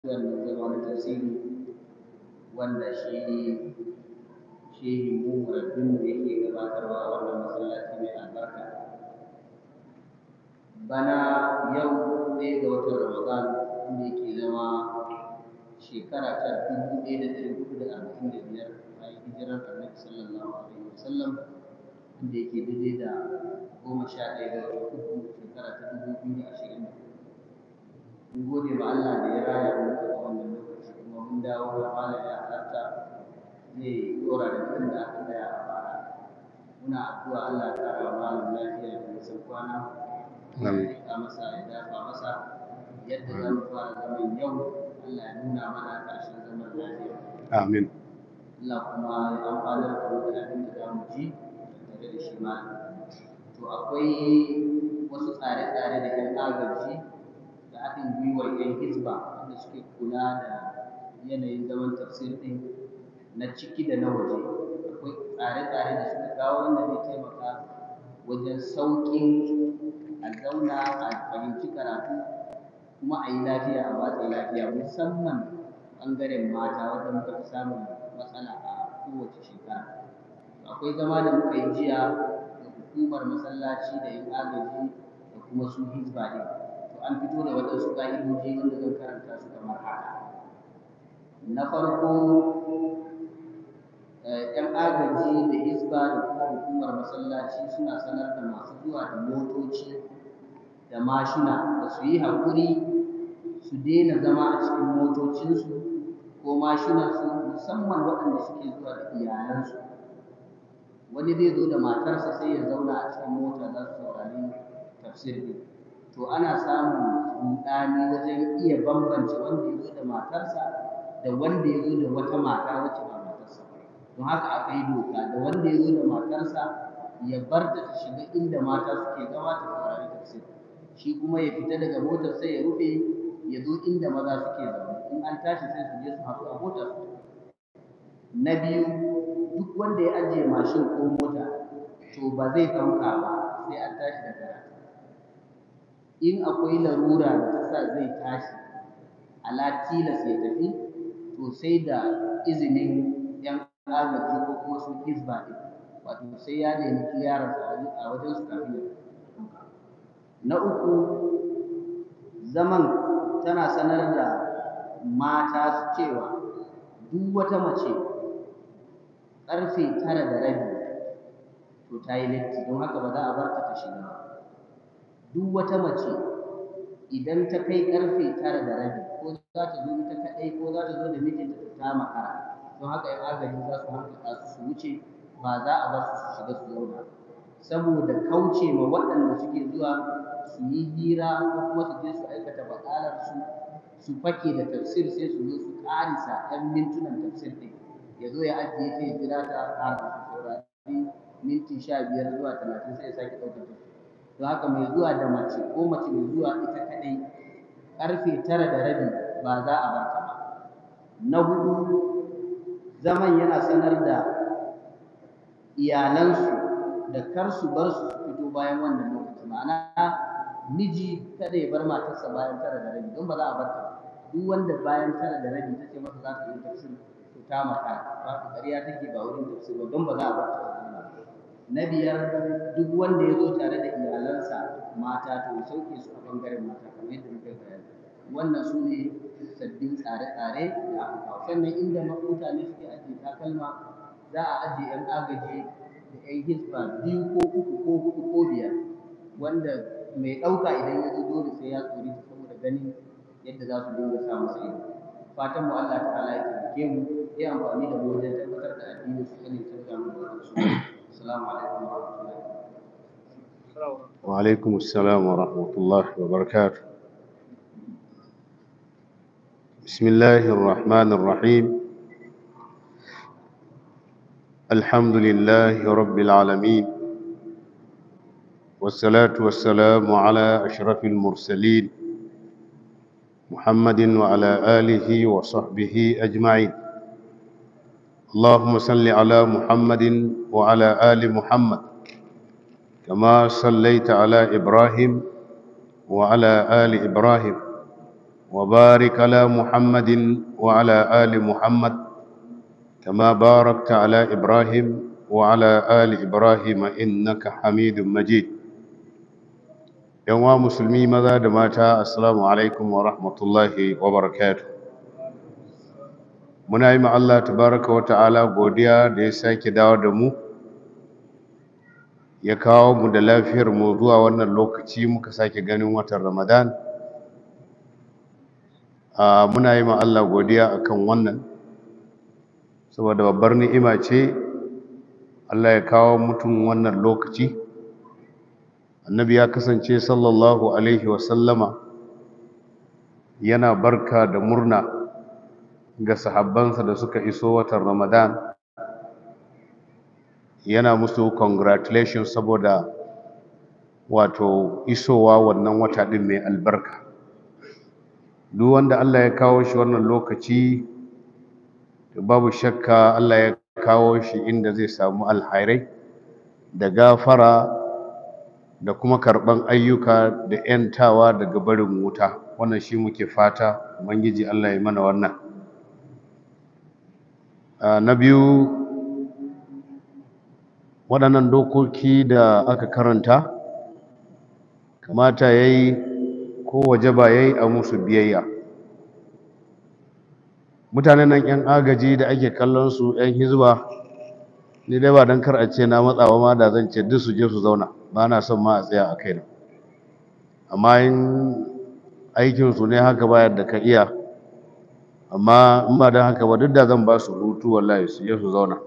wannan zama na tasiri wanda shi shehi mu murabbinmu yake gabatarwa a wannan masallaci mai albarka bana yau ɗaya ga watan ramadan inda yake zama shekara ta dubu ɗaya da ɗari hudu da arba'in da biyar bayan hijirar annabi sallallahu alaihi wasallam inda yake daidai da goma sha ɗaya ga watan uku shekara ta dubu biyu da ashirin da mun gode ma Allah da ya raya mu a wannan lokaci kuma mun dawo da malam ya halarta zai dora da tun da aka tsaya a baya muna addu'a Allah ya kara wa malam lafiya da nisan kwana ya masa ya dafa masa yadda za mu fara zaman yau Allah ya nuna mana ƙarshen zaman lafiya Amin. Allah kuma ya amfanar da mu da abin da za mu ji tare da shi malam to akwai wasu tsare-tsare da 'yan agaji da haɗin gwiwar 'yan hizba wanda suke kula da yanayin zaman tafsir ɗin na ciki da na waje akwai tsare-tsare da suka kawo wanda zai taimaka wajen sauƙin a zauna a fahimci karatu kuma a yi lafiya a watsa lafiya musamman ɓangaren mata wanda muka fi samun matsala a kowace shekara akwai zama da muka yi jiya da hukumar masallaci da 'yan agaji da kuma su hizba ɗin an fito da waɗansu ƙa'idoji wanda zan karanta su kamar haka na farko ‘yan agaji da hisba da kuma hukumar masallaci suna sanar da masu zuwa da motoci da mashina da su yi haƙuri su daina zama a cikin motocinsu ko mashinansu musamman waɗanda suke zuwa da iyalansu wani zai zo da matarsa sai ya zauna a cikin mota za su saurari tafsir ɗin to ana samun rudani wajen iya bambance wanda ya zo da matarsa da wanda ya zo da wata mata wacce ba matarsa ba don haka aka yi doka da wanda ya zo da matarsa ya bar ta ta shiga inda mata suke zama ta saurari tafsir shi kuma ya fita daga motar sai ya rufe ya zo inda maza suke zaune in an tashi sai su je su haɗu a motar su na biyu duk wanda ya ajiye mashin ko mota to ba zai ɗauka ba sai an tashi da karatu in akwai larura da ta sa zai tashi ala tilas ya tafi to sai da izinin yan agaji ko kuma su hizba ɗin wato sai ya nemi kiyararsa a wajen su kafin ya na uku zaman tana sanar da mata cewa duk wata mace ƙarfe tara da rabi to ta yi latti don haka ba za a bar ta ta shiga ba duk wata mace idan ta kai karfe tara da rabi ko za ta zo ita kaɗai ko za ta zo da mijinta ta makara don haka yan agaji za su hankaka su su wuce ba za a bar su su shiga su zauna saboda kauce ma waɗanda suke zuwa su yi hira ko kuma su je su aikata baƙalar su su fake da tafsir sai su zo su ƙarisa ɗan mintunan tafsir ɗin ya zo ya ajiye ta ya jira ta har su saurari minti sha biyar zuwa talatin sai ya sake ɗaukar tafsir don haka mai zuwa da mace ko mace mai zuwa ita kaɗai ƙarfe tara da rabi ba za a bar ta ba na hudu zaman yana sanar da iyalansu da kar su bar su su fito bayan wannan lokaci ma'ana miji kada ya bar matarsa bayan tara da rabi don ba za a bar ta ba duk wanda bayan tara da rabi ta ce masa za ta yi tafsir to ta maka ba ta ƙarya take ba wurin tafsir ba don ba za a bar ta na biyar duk wanda ya zo tare da iyalansa mata to ya sauke su a ɓangaren mata kamar yadda muka bayani wannan su ne sabbin tsare-tsare da aka kawo sannan inda mutane suke ajiye takalma za a ajiye 'yan agaji da 'yan hisba biyu ko uku ko huɗu ko biyar wanda mai ɗauka idan ya zo dole sai ya tsori saboda ganin yadda za su dinga sa masa ido fatan mu Allah ta'ala ya taimake mu ya amfani da mu wajen tabbatar da addini su kane canza mu da su السلام عليكم ورحمة الله وعليكم السلام ورحمة الله وبركاته بسم الله الرحمن الرحيم الحمد لله رب العالمين والصلاة والسلام على أشرف المرسلين محمد وعلى آله وصحبه أجمعين اللهم صل على محمد وعلى آل محمد كما صليت على إبراهيم وعلى آل إبراهيم وبارك على محمد وعلى آل محمد كما باركت على إبراهيم وعلى آل إبراهيم إنك حميد مجيد يوم مسلمي ماذا دماتا السلام عليكم ورحمة الله وبركاته muna yi Allah tabaraka wa ta'ala godiya da ya sake dawo da mu ya kawo mu da lafiyar mu zuwa wannan lokaci muka sake ganin watan ramadan a muna yi Allah godiya akan wannan saboda babbar ni'ima ce Allah ya kawo mutum wannan lokaci annabi ya kasance sallallahu alaihi wasallama yana barka da murna ga sahabbansa da suka iso watan ramadan yana musu congratulations saboda wato isowa wannan wata ɗin mai albarka duk wanda Allah ya kawo shi wannan lokaci babu shakka Allah ya kawo shi inda zai samu alhairai da gafara da kuma karɓan ayyuka da 'yantawa daga barin wuta wannan shi muke fata ubangiji Allah ya mana wannan na biyu waɗannan dokoki da aka karanta kamata ya yi ko waje ba ya yi a musu biyayya mutanen nan 'yan agaji da ake kallon su 'yan hizba ni dai ba don kar a ce na matsawa ma da zan ce duk su je su zauna ba na son ma a tsaya a kaina amma in aikinsu ne haka bayar da ka iya amma in ba don haka ba duk da zan ba su hutu wallahi su je su zauna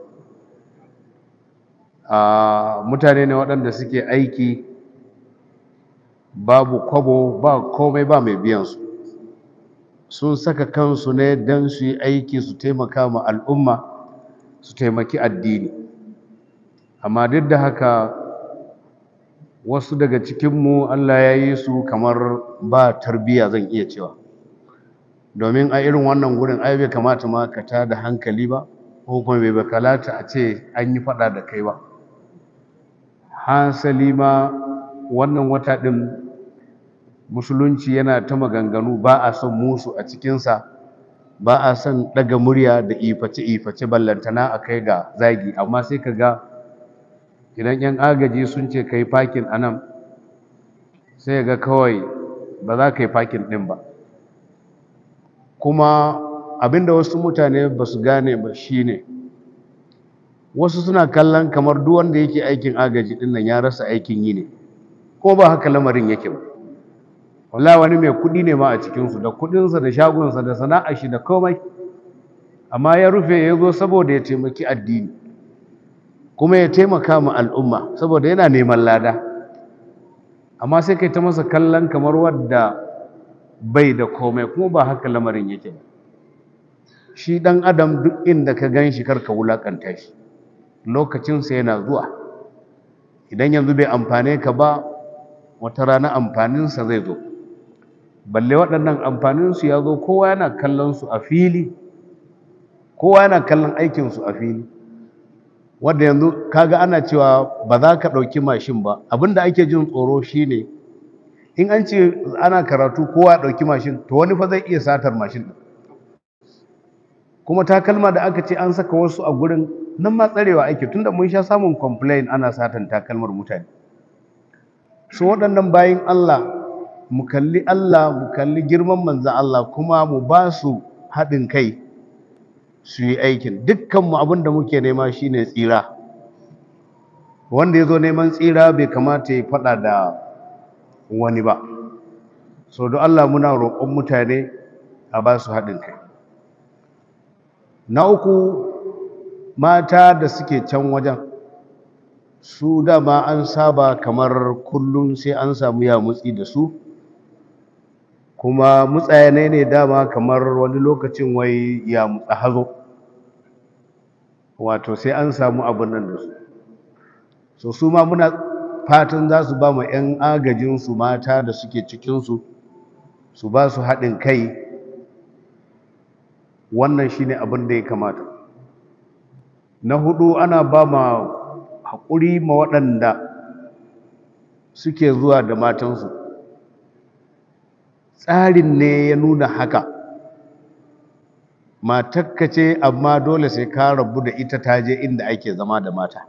a mutane ne waɗanda suke aiki babu kwabo ba komai ba mai biyansu sun saka kansu ne don su yi aiki su taimaka ma al'umma su taimaki addini amma duk da haka wasu daga cikinmu Allah ya yi su kamar ba tarbiyya zan iya cewa domin a irin wannan gurin ai bai kamata ma ka ta da hankali ba ko kuma bai bakalata a ce an yi fada da kai ba hasali ma wannan wata ɗin musulunci yana ta maganganu ba a son musu a cikinsa ba a son ɗaga murya da iface-iface ballantana a kai ga zagi amma sai ka ga idan 'yan agaji sun ce ka yi fakin a nan sai ga kawai ba za ka yi fakin ɗin ba kuma abinda wasu mutane ba su gane ba shine wasu suna kallon kamar duk wanda yake aikin agaji din nan ya rasa aikin yi ne ko ba haka lamarin yake ba wallahi wani mai kudi ne ma a cikin su da kudinsa da shagonsa da sana'ar shi da komai amma ya rufe ya zo saboda ya taimaki addini kuma ya taimaka ma al'umma saboda yana neman lada amma sai kai ta masa kallon kamar wadda bai da komai kuma ba haka lamarin yake ba shi ɗan adam duk inda ka gan shi karka wulaƙanta shi lokacinsa yana zuwa idan yanzu bai amfane ka ba wata rana amfaninsa zai zo balle waɗannan amfaninsu ya zo kowa yana kallon su a fili kowa yana kallon aikinsu a fili wadda yanzu kaga ana cewa ba za ka ɗauki mashin ba abinda ake jin tsoro shine in an ce ana karatu kowa ya ɗauki mashin to wani fa zai iya satar mashin ɗin kuma takalma da aka ce an saka wasu a gurin nan ma tsarewa ake tunda mun sha samun complain ana satan takalmar mutane su waɗannan bayin Allah mu kalli Allah mu kalli girman manzan Allah kuma mu ba su haɗin kai su yi aikin dukkanmu abin da muke nema shine tsira wanda ya zo neman tsira bai kamata ya faɗa da wani ba so don Allah muna roƙon mutane a ba su haɗin kai na uku mata da suke can wajen su dama an saba kamar kullum sai an samu ya mutsi da su kuma mutsayane ne dama kamar wani lokacin wai ya mutsa hazo wato sai an samu abin nan da su so su ma muna fatan za su ba ma 'yan agajinsu mata da suke cikinsu su ba su haɗin kai wannan shine abin da ya kamata na hudu ana ba ma haƙuri ma waɗanda suke zuwa da matansu tsarin ne ya nuna haka matakka ce amma dole sai ka rabu da ita ta je inda ake zama da mata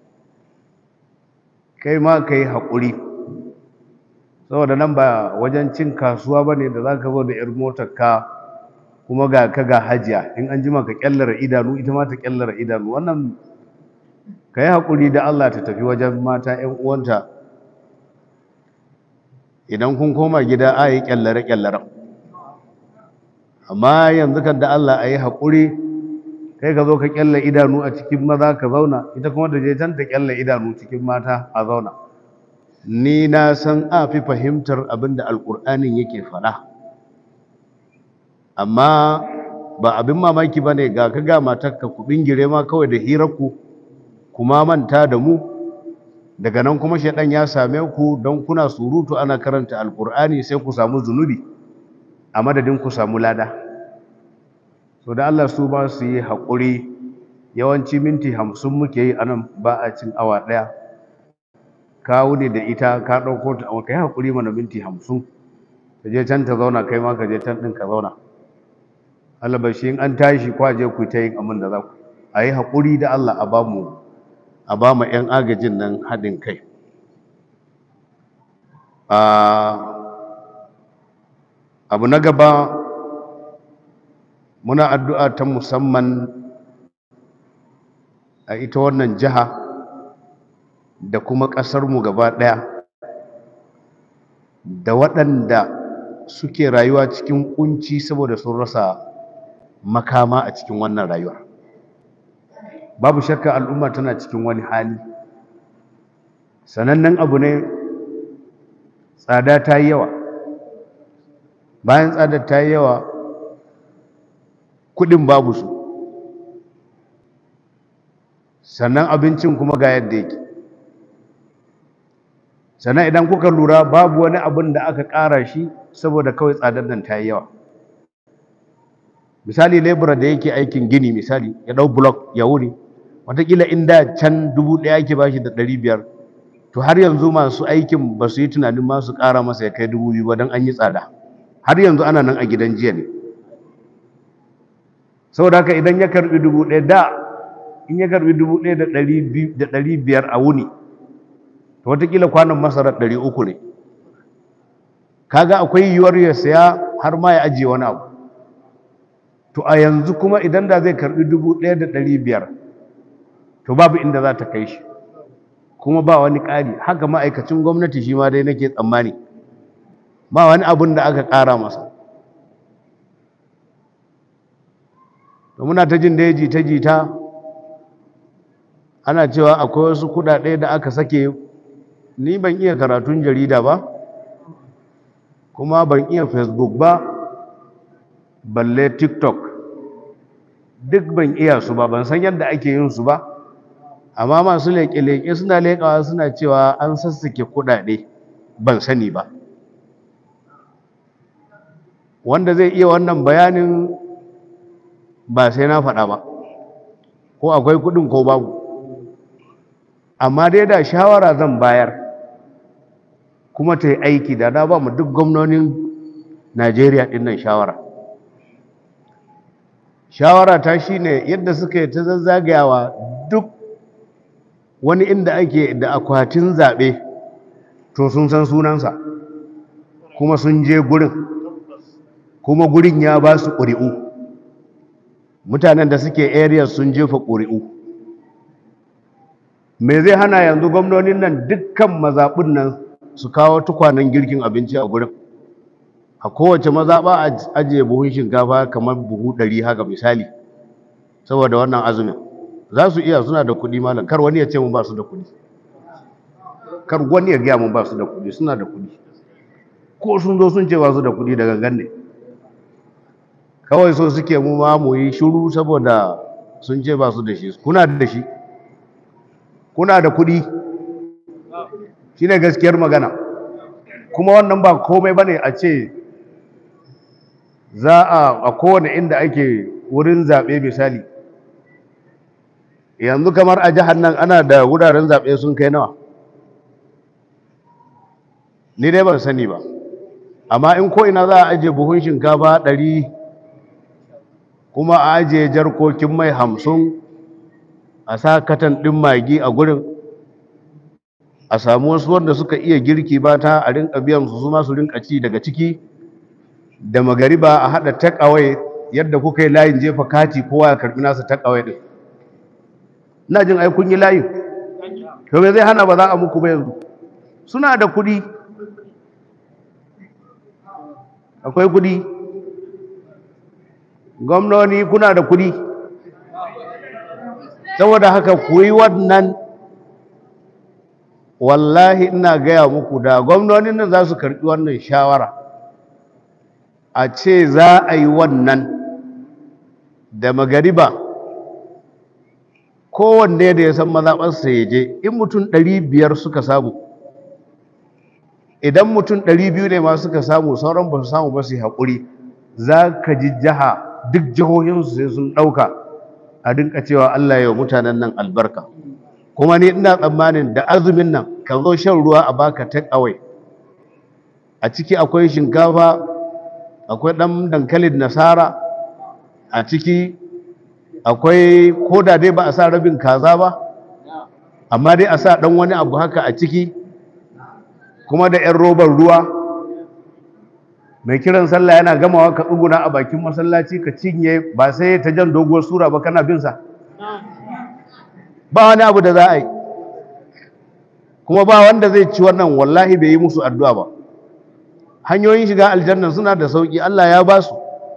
kai ma ka yi haƙuri saboda nan ba wajen cin kasuwa ba ne da za ka zo da 'yar motar ka kuma ga ka ga hajiya in an jima ka kyallara idanu ita ma ta kyallara idanu wannan ka yi haƙuri da Allah ta tafi wajen mata 'yan uwanta idan kun koma gida a yi kyallare-kyallare amma yanzu kan da Allah a yi haƙuri kai ka zo ka kyalle idanu a cikin maza ka zauna ita kuma da je can ta kyalle idanu cikin mata a zauna ni na san a fi fahimtar abin da alƙur'anin yake faɗa amma ba abin mamaki ba ne ga ka ga matarka ku bingire ma kawai da hirarku kuma manta da mu daga nan kuma shaidan ya same ku don kuna surutu ana karanta alƙur'ani sai ku samu zunubi a madadin ku samu lada so da Allah su ba su yi haƙuri yawanci minti hamsin muke yi anan ba a cin awa ɗaya ka wuni da ita ka ɗauko ta ka yi haƙuri mana minti hamsin ka je can ta zauna kai ma ka je can ɗin ka zauna Allah ba shi in an tashi kwaje ku ta yin abin da za ku a yi haƙuri da Allah a ba mu a ba mu 'yan agajin nan haɗin kai abu na gaba muna addu'a ta musamman a ita wannan jiha da kuma ƙasarmu gaba ɗaya da waɗanda suke rayuwa cikin ƙunci saboda sun rasa makama a cikin wannan rayuwa babu shakka al'umma tana cikin wani hali sanannen abu ne tsada ta yi yawa bayan tsadar ta yi yawa kudin babu su sannan abincin kuma ga yadda yake sannan idan kuka lura babu wani abin da aka ƙara shi saboda kawai tsadar nan ta yi yawa misali lebura da yake aikin gini misali ya ɗau blok ya wuri watakila inda can dubu ɗaya ake bashi da ɗari biyar to har yanzu masu aikin ba su yi tunanin masu ƙara masa ya kai dubu biyu ba don an yi tsada har yanzu ana nan a gidan jiya ne saboda haka idan ya karbi dubu ɗaya da in ya karbi dubu ɗaya da ɗari biyar a wuni to watakila kwanan masarar ɗari uku ne kaga akwai yiwuwar ya saya har ma ya ajiye wani abu to a yanzu kuma idan da zai karbi dubu ɗaya da ɗari biyar to babu inda za ta kai shi kuma ba wani ƙari haka ma'aikacin gwamnati shi ma dai nake tsammani ba wani abun da aka ƙara masa to muna ta jin da jita jita ana cewa akwai wasu kuɗaɗe da aka sake ni ban iya karatun jarida ba kuma ban iya facebook ba balle tiktok duk ban iya su ba ban san yadda ake yin su ba amma masu leƙe-leƙe suna leƙawa suna cewa an sassake kuɗaɗe ban sani ba wanda zai iya wannan bayanin ba sai na faɗa ba ko akwai kuɗin ko babu amma dai da shawara zan bayar kuma ta yi aiki da na ba mu duk gwamnonin najeriya ɗin nan shawara shawara ta shine yadda suka yi ta zazzagayawa duk wani inda ake da akwatin zaɓe to sun san sunansa kuma sun je gurin kuma gurin ya ba su ƙuri'u mutanen da suke area sun jefa ƙuri'u me zai hana yanzu gwamnonin nan dukkan mazaɓin nan su kawo tukwanen girkin abinci a gurin a kowace mazaɓa a ajiye buhun shinkafa kamar buhu ɗari haka misali saboda wannan azumin za su iya suna da kuɗi malam kar wani ya ce mun ba su da kuɗi kar wani ya gaya mun ba su da kuɗi suna da kuɗi ko sun zo sun ce ba su da kuɗi da gangan ne kawai so suke mu ma mu yi shiru saboda sun ce ba su da shi kuna da shi kuna da kuɗi shine gaskiyar magana kuma wannan ba komai bane a ce za a a kowane inda ake wurin zaɓe misali yanzu kamar a jihar nan ana da wuraren zaɓe sun kai nawa ni dai ban sani ba amma in ko ina za a ajiye buhun shinkafa ɗari kuma a ajiye jarkokin mai hamsin a sa katan ɗin magi a gurin a samu wasu wanda suka iya girki ba ta a rinka biyan su su ma su rinka ci daga ciki da magariba a haɗa take away yadda kuka yi layin jefa kati kowa ya karɓi nasa take away ɗin ina jin ai kun yi layin to me zai hana ba za a muku ba yanzu suna da kuɗi akwai kuɗi gwamnoni kuna da kuɗi saboda haka ku yi wannan wallahi ina gaya muku da gwamnonin nan za su karɓi wannan shawara a ce za a yi wannan da magariba kowanne da ya san mazaɓarsa ya je in mutum ɗari biyar suka samu idan mutum ɗari biyu ne ma suka samu sauran ba su samu ba su yi haƙuri za ka ji jiha duk jihohinsu sai sun ɗauka a dinka cewa Allah ya mutanen nan albarka kuma ni ina tsammanin da azumin nan ka zo shan ruwa a baka take away a ciki akwai shinkafa akwai ɗan dankalin nasara a ciki akwai koda dai ba a sa rabin kaza ba amma dai a sa ɗan wani abu haka a ciki kuma da 'yan robar ruwa mai kiran sallah yana gamawa ka tsuguna a bakin masallaci ka cinye ba sai ta jan doguwar sura ba kana binsa ba wani abu da za a yi kuma ba wanda zai ci wannan wallahi bai yi musu addu'a ba hanyoyin shiga aljanna suna da sauki Allah ya ba su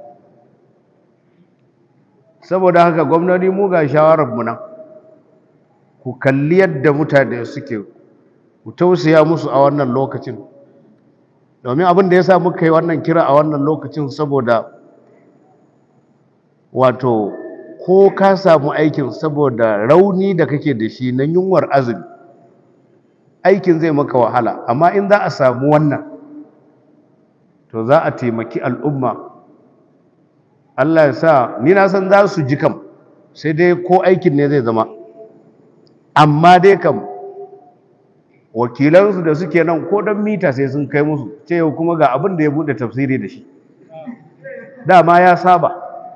saboda haka gwamnati mu ga shawarar mu nan ku kalli yadda mutane suke ku tausaya musu a wannan lokacin domin abin da ya sa muka yi wannan kira a wannan lokacin saboda wato ko ka samu aikin saboda rauni da kake da shi na yunwar azumi aikin zai maka wahala amma in za a samu wannan to za a taimaki al'umma Allah ya sa ni na san za su ji kam sai dai ko aikin ne zai zama amma dai kam wakilansu da suke nan ko don mita sai sun kai musu ce yau kuma ga abin da ya bude tafsiri da shi dama ya saba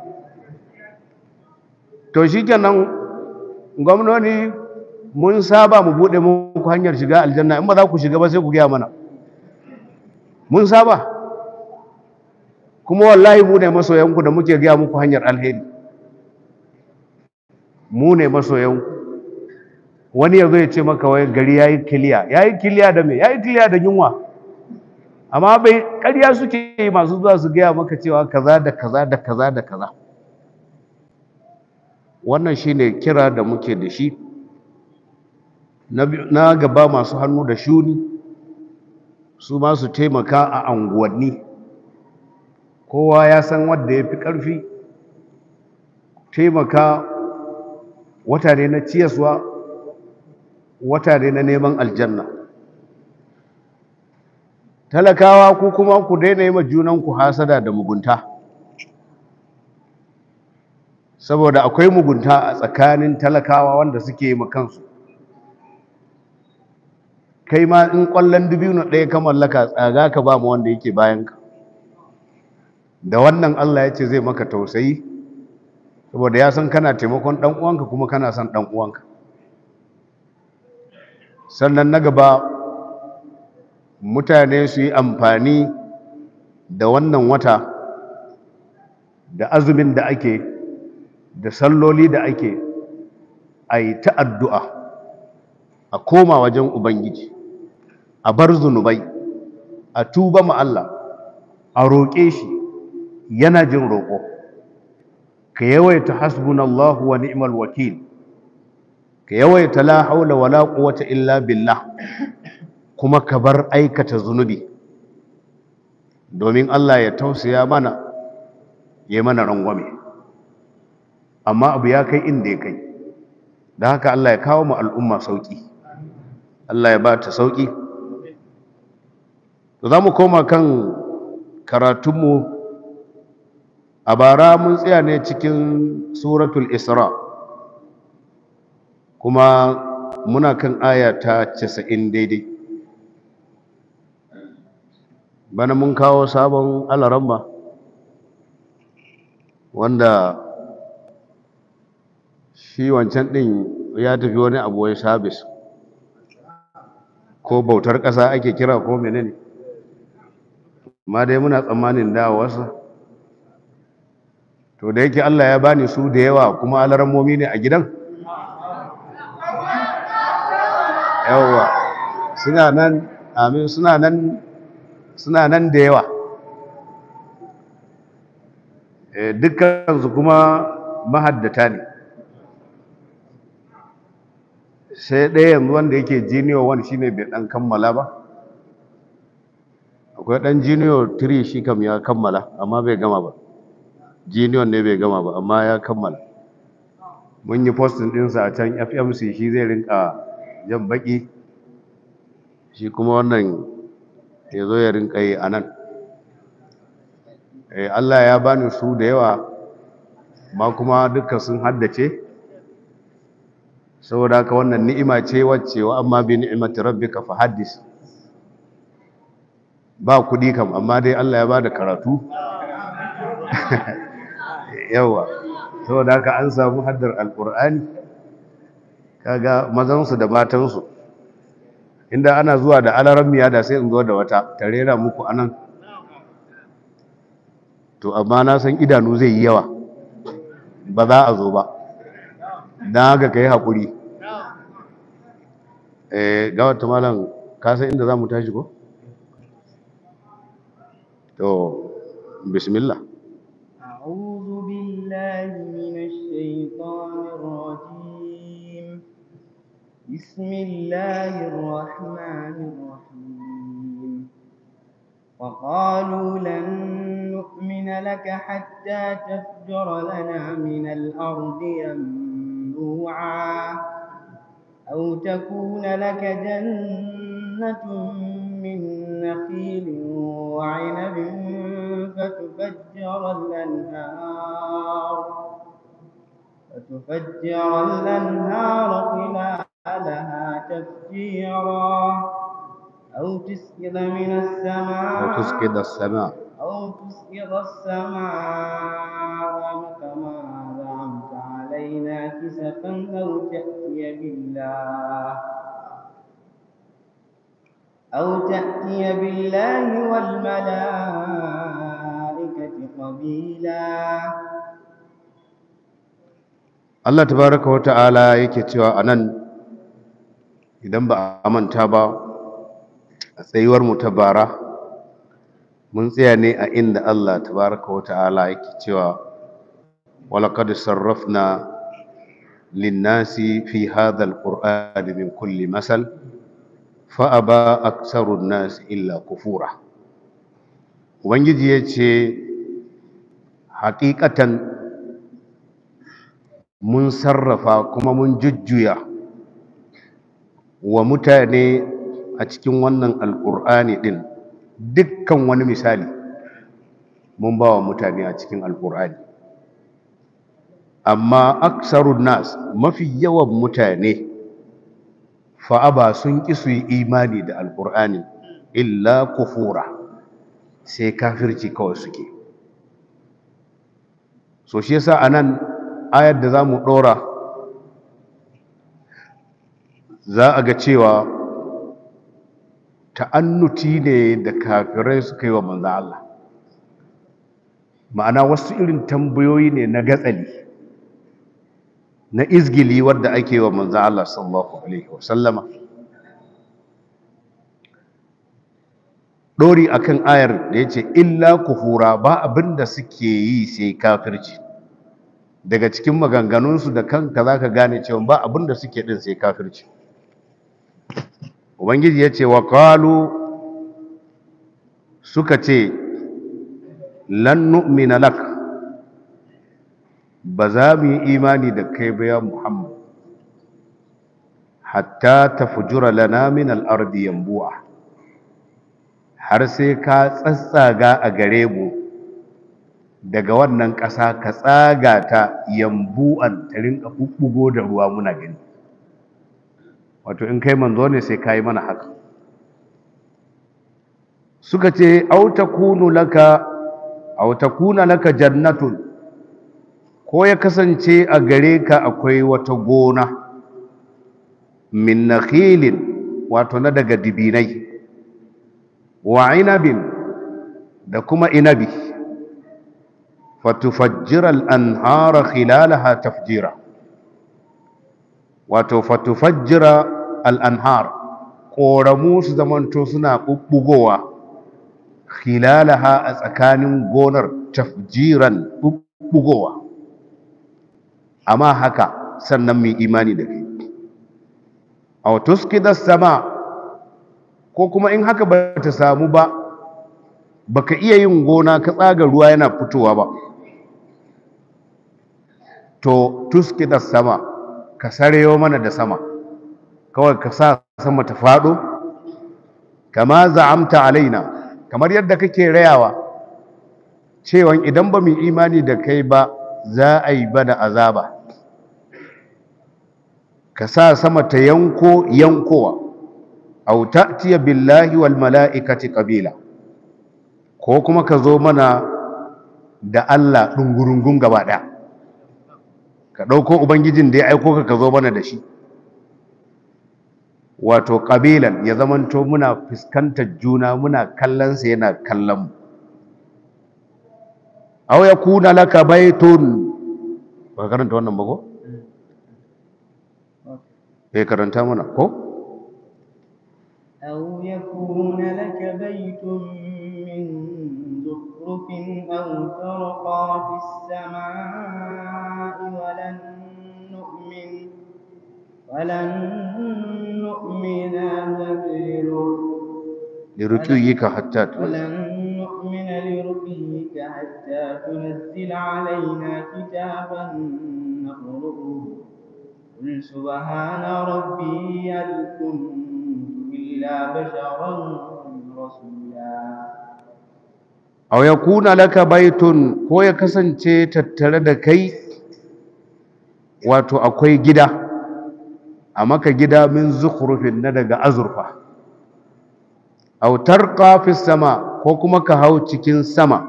to shi kenan gwamnoni mun saba mu bude muku hanyar shiga aljanna in ba za ku shiga ba sai ku gaya mana mun saba kuma wallahi mu ne masoyanku da muke gaya muku hanyar alheri mu ne masoyanku wani ya zo ya ce maka wai gari ya yi kiliya ya yi kiliya da me ya yi kiliya da yunwa amma bai ƙarya suke yi masu zuwa su gaya maka cewa kaza da kaza da kaza da kaza wannan shine kira da muke da shi na gaba masu hannu da shuni su ma su taimaka a anguwanni kowa ya san wadda ya fi ƙarfi taimaka wata ne na ciyaswa wata ne na neman aljanna talakawa ku kuma ku daina yi ma junanku hasada da mugunta saboda akwai mugunta a tsakanin talakawa wanda suke yi kansu kai ma in kwallon dubino ɗaya ka mallaka tsaga ka ba mu wanda yake bayanka da wannan Allah ya ce zai maka tausayi saboda ya san kana taimakon ɗan uwanka kuma kana son ɗan uwanka sannan na gaba mutane su yi amfani da wannan wata da azumin da ake da salloli da ake a yi ta addu'a a koma wajen ubangiji a bar zunubai a tuba ma Allah a roƙe shi yana jin roƙo ka yawaita hasbunallahu wa ni'mal wakil ka yawaita la haula wala quwwata illa billah kuma ka bar aikata zunubi domin Allah ya tausaya mana ya mana rangwame amma abu ya kai inda ya kai da haka Allah ya kawo mu al'umma sauki Allah ya ba ta sauki za mu koma kan karatunmu a bara mun tsaya ne cikin suratul isra kuma muna kan aya ta casa'in daidai bana mun kawo sabon alaramba wanda shi wancan ɗin ya tafi wani abu wai sabis ko bautar ƙasa ake kira ko menene ma dai muna tsammanin dawowarsa to da yake Allah ya bani su da yawa kuma alarammomi ne a gidan yawa suna nan amin suna nan suna nan da yawa dukkansu kuma mahaddata ne sai ɗaya yanzu wanda yake jiniyo wani shine bai ɗan kammala ba akwai ɗan jiniyo 3 shi kam ya kammala amma bai gama ba jiniyon ne bai gama ba amma ya kammala mun yi postin ɗinsa a can fmc shi zai rinka jan baki shi kuma wannan ya zo ya rinka yi a nan Allah ya bani su da yawa ma kuma duka sun haddace saboda haka wannan ni'ima ce wacce wa amma bi ni'imati rabbika fa haddis ba kudi kam amma dai Allah ya bada karatu yawa saboda haka an samu haddar alqur'ani kaga mazansu da matansu inda ana zuwa da alarammiya da sai in zo da wata tarera muku anan to amma na san idanu zai yi yawa ba za a zo ba don haka ka yi haƙuri ga wata malam kasan inda za mu tashi ko? to bismillah أعوذ بالله من الشيطان الرجيم بسم الله الرحمن الرحيم وقالوا لن نؤمن لك حتى تفجر لنا من الأرض ينبوعا أو تكون لك جنة من نخيل وعنب فتفجر الأنهار فتفجر الأنهار خلالها تفجيرا أو تسقط من السماء وتسقط السماء أو تسقط السماء كما زعمت علينا كسفا أو تأتي بالله أو تأتي بالله والملائكة قبيلا Allah tabaraka wa ta'ala yake cewa anan idan ba a manta ba a tsayuwar mu ta bara mun tsaya ne a inda Allah tabaraka wa ta'ala yake cewa walaqad sarrafna lin-nasi fi hadha al-qur'ani min kulli masal fa aba aktharu an-nas illa kufura ubangiji yace haƙiƙatan mun sarrafa kuma mun jujjuya wa mutane a cikin wannan alƙur'ani ɗin dukkan wani misali mun ba wa mutane a cikin alƙur'ani amma aksarun nas mafi yawan mutane fa'aba sun ƙi su yi imani da alƙur'ani illa kufura sai kafirci kawai suke so shi yasa anan ayar da za mu ɗora za a ga cewa ta'annuti ne da kafirai suka yi wa manzo Allah ma'ana wasu irin tambayoyi ne na gatsali na izgili wadda ake wa manzo Allah sallallahu alaihi wasallama dori akan ayar da yace illa kufura ba abinda suke yi sai kafirci daga cikin maganganunsu da kanka zaka gane cewa ba abinda suke din sai kafirci ubangiji yace wa qalu suka ce lan nu'mina lak ba za mu yi imani da kai ba ya muhammad hatta tafjura lana min al-ardi yanbu'a har sai ka tsatsaga a gare mu daga wannan ƙasa ka tsaga ta yambu'an ta rinka bubbugo da ruwa muna gani wato in kai manzo ne sai ka yi mana haka suka ce au takunu laka au takuna laka jannatun ko ya kasance a gare ka akwai wata gona min nakhilin wato na daga dibinai wa inabin da kuma inabi fatufajjira al'anhara khilalaha tafjira wato fatufajjira al'anhar ƙoramu su zamanto suna ɓuɓɓugowa khilalaha a tsakanin gonar tafjiran ɓuɓɓugowa amma haka sannan mai imani da kai a tuskida sama ko kuma in haka ba ta samu ba baka iya yin gona ka tsaga ruwa yana fitowa ba to tuskida sama ka sarewa mana da sama kawai ka sa sama ta faɗo kama za'amta alaina kamar yadda kake rayawa cewa idan ba mu imani da kai ba za a yi bada azaba ka sa sama ta yanko yankowa au ta'tiya billahi wal mala'ikati qabila ko kuma ka zo mana da Allah dungurungun gaba daya ka dauko ubangijin da ya aiko ka ka zo mana da shi wato qabilan ya zamanto muna fuskantar juna muna kallon sa yana kallon mu aw yakuna laka baitun ba karanta wannan ba ko eh karanta mana ko أو يكون لك بيت من زخرف أو ترقى في السماء ولن نؤمن ولن نؤمن لك لرقيك حتى ولن نؤمن لرقيك حتى تنزل علينا كتابا نقرؤه قل سبحان ربي هل كنت إلا بشرا رسولا aw yakuna laka baitun ko ya kasance tattare da kai wato akwai gida a maka gida min zukhrufin na daga azurfa aw tarqa fis sama ko kuma ka hau cikin sama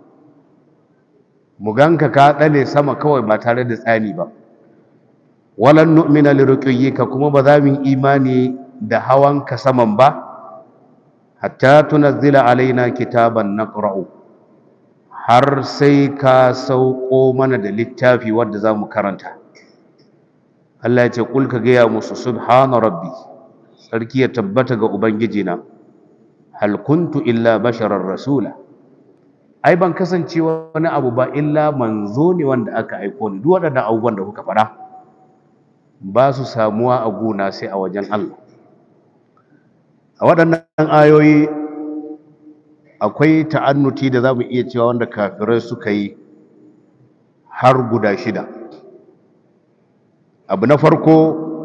mu ganka ka dale sama kawai ba tare da tsani ba walan nu'mina liruqiyika kuma ba za mu imani da hawan ka saman ba hatta tunazzila alaina kitaban naqra'u har sai ka sauko mana da littafi wanda za mu karanta Allah ya ce kul ka gaya musu subhana rabbi sarki ya tabbata ga ubangijina hal kuntu illa basharar rasula ai ban kasance wani abu ba illa manzo ne wanda aka aiko ni duk waɗannan abubuwan da kuka faɗa ba su samuwa a gona sai a wajen Allah a waɗannan ayoyi akwai ta'annuti da za mu iya cewa wanda kafirai suka yi har guda shida abu na farko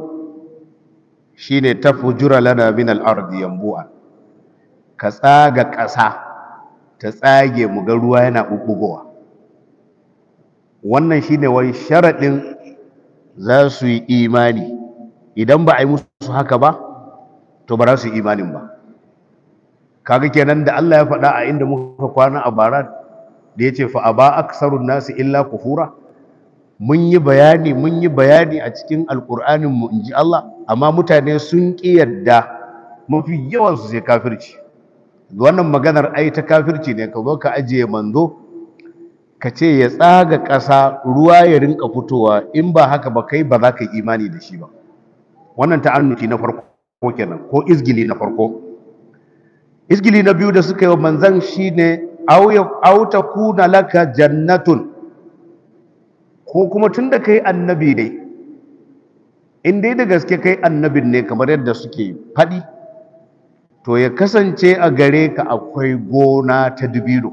shine tafjura lana min al-ardi yanbu'a ka tsaga ƙasa ta tsage mu ga ruwa yana bubbugowa wannan shine wai sharadin za su yi imani idan ba a yi musu haka ba to ba za su yi imanin ba kaga kenan da Allah ya faɗa a inda muka kwana a bara da ya ce fa aba aksarun nasu illa kufura mun yi bayani mun yi bayani a cikin alƙur'anin mu inji Allah amma mutane sun ƙi yadda mafi yawan su sai kafirci wannan maganar ai ta kafirci ne ka zo ka ajiye manzo ka ce ya tsaga ƙasa ruwa ya rinka fitowa in ba haka ba kai ba za ka yi imani da shi ba wannan ta'annuti na farko kenan ko izgili na farko izgili na biyu da suka yi wa manzan shine au takuna laka jannatun ko kuma tunda kai annabi ne in dai da gaske kai annabin ne kamar yadda suke faɗi to ya kasance a gare ka akwai gona ta dubino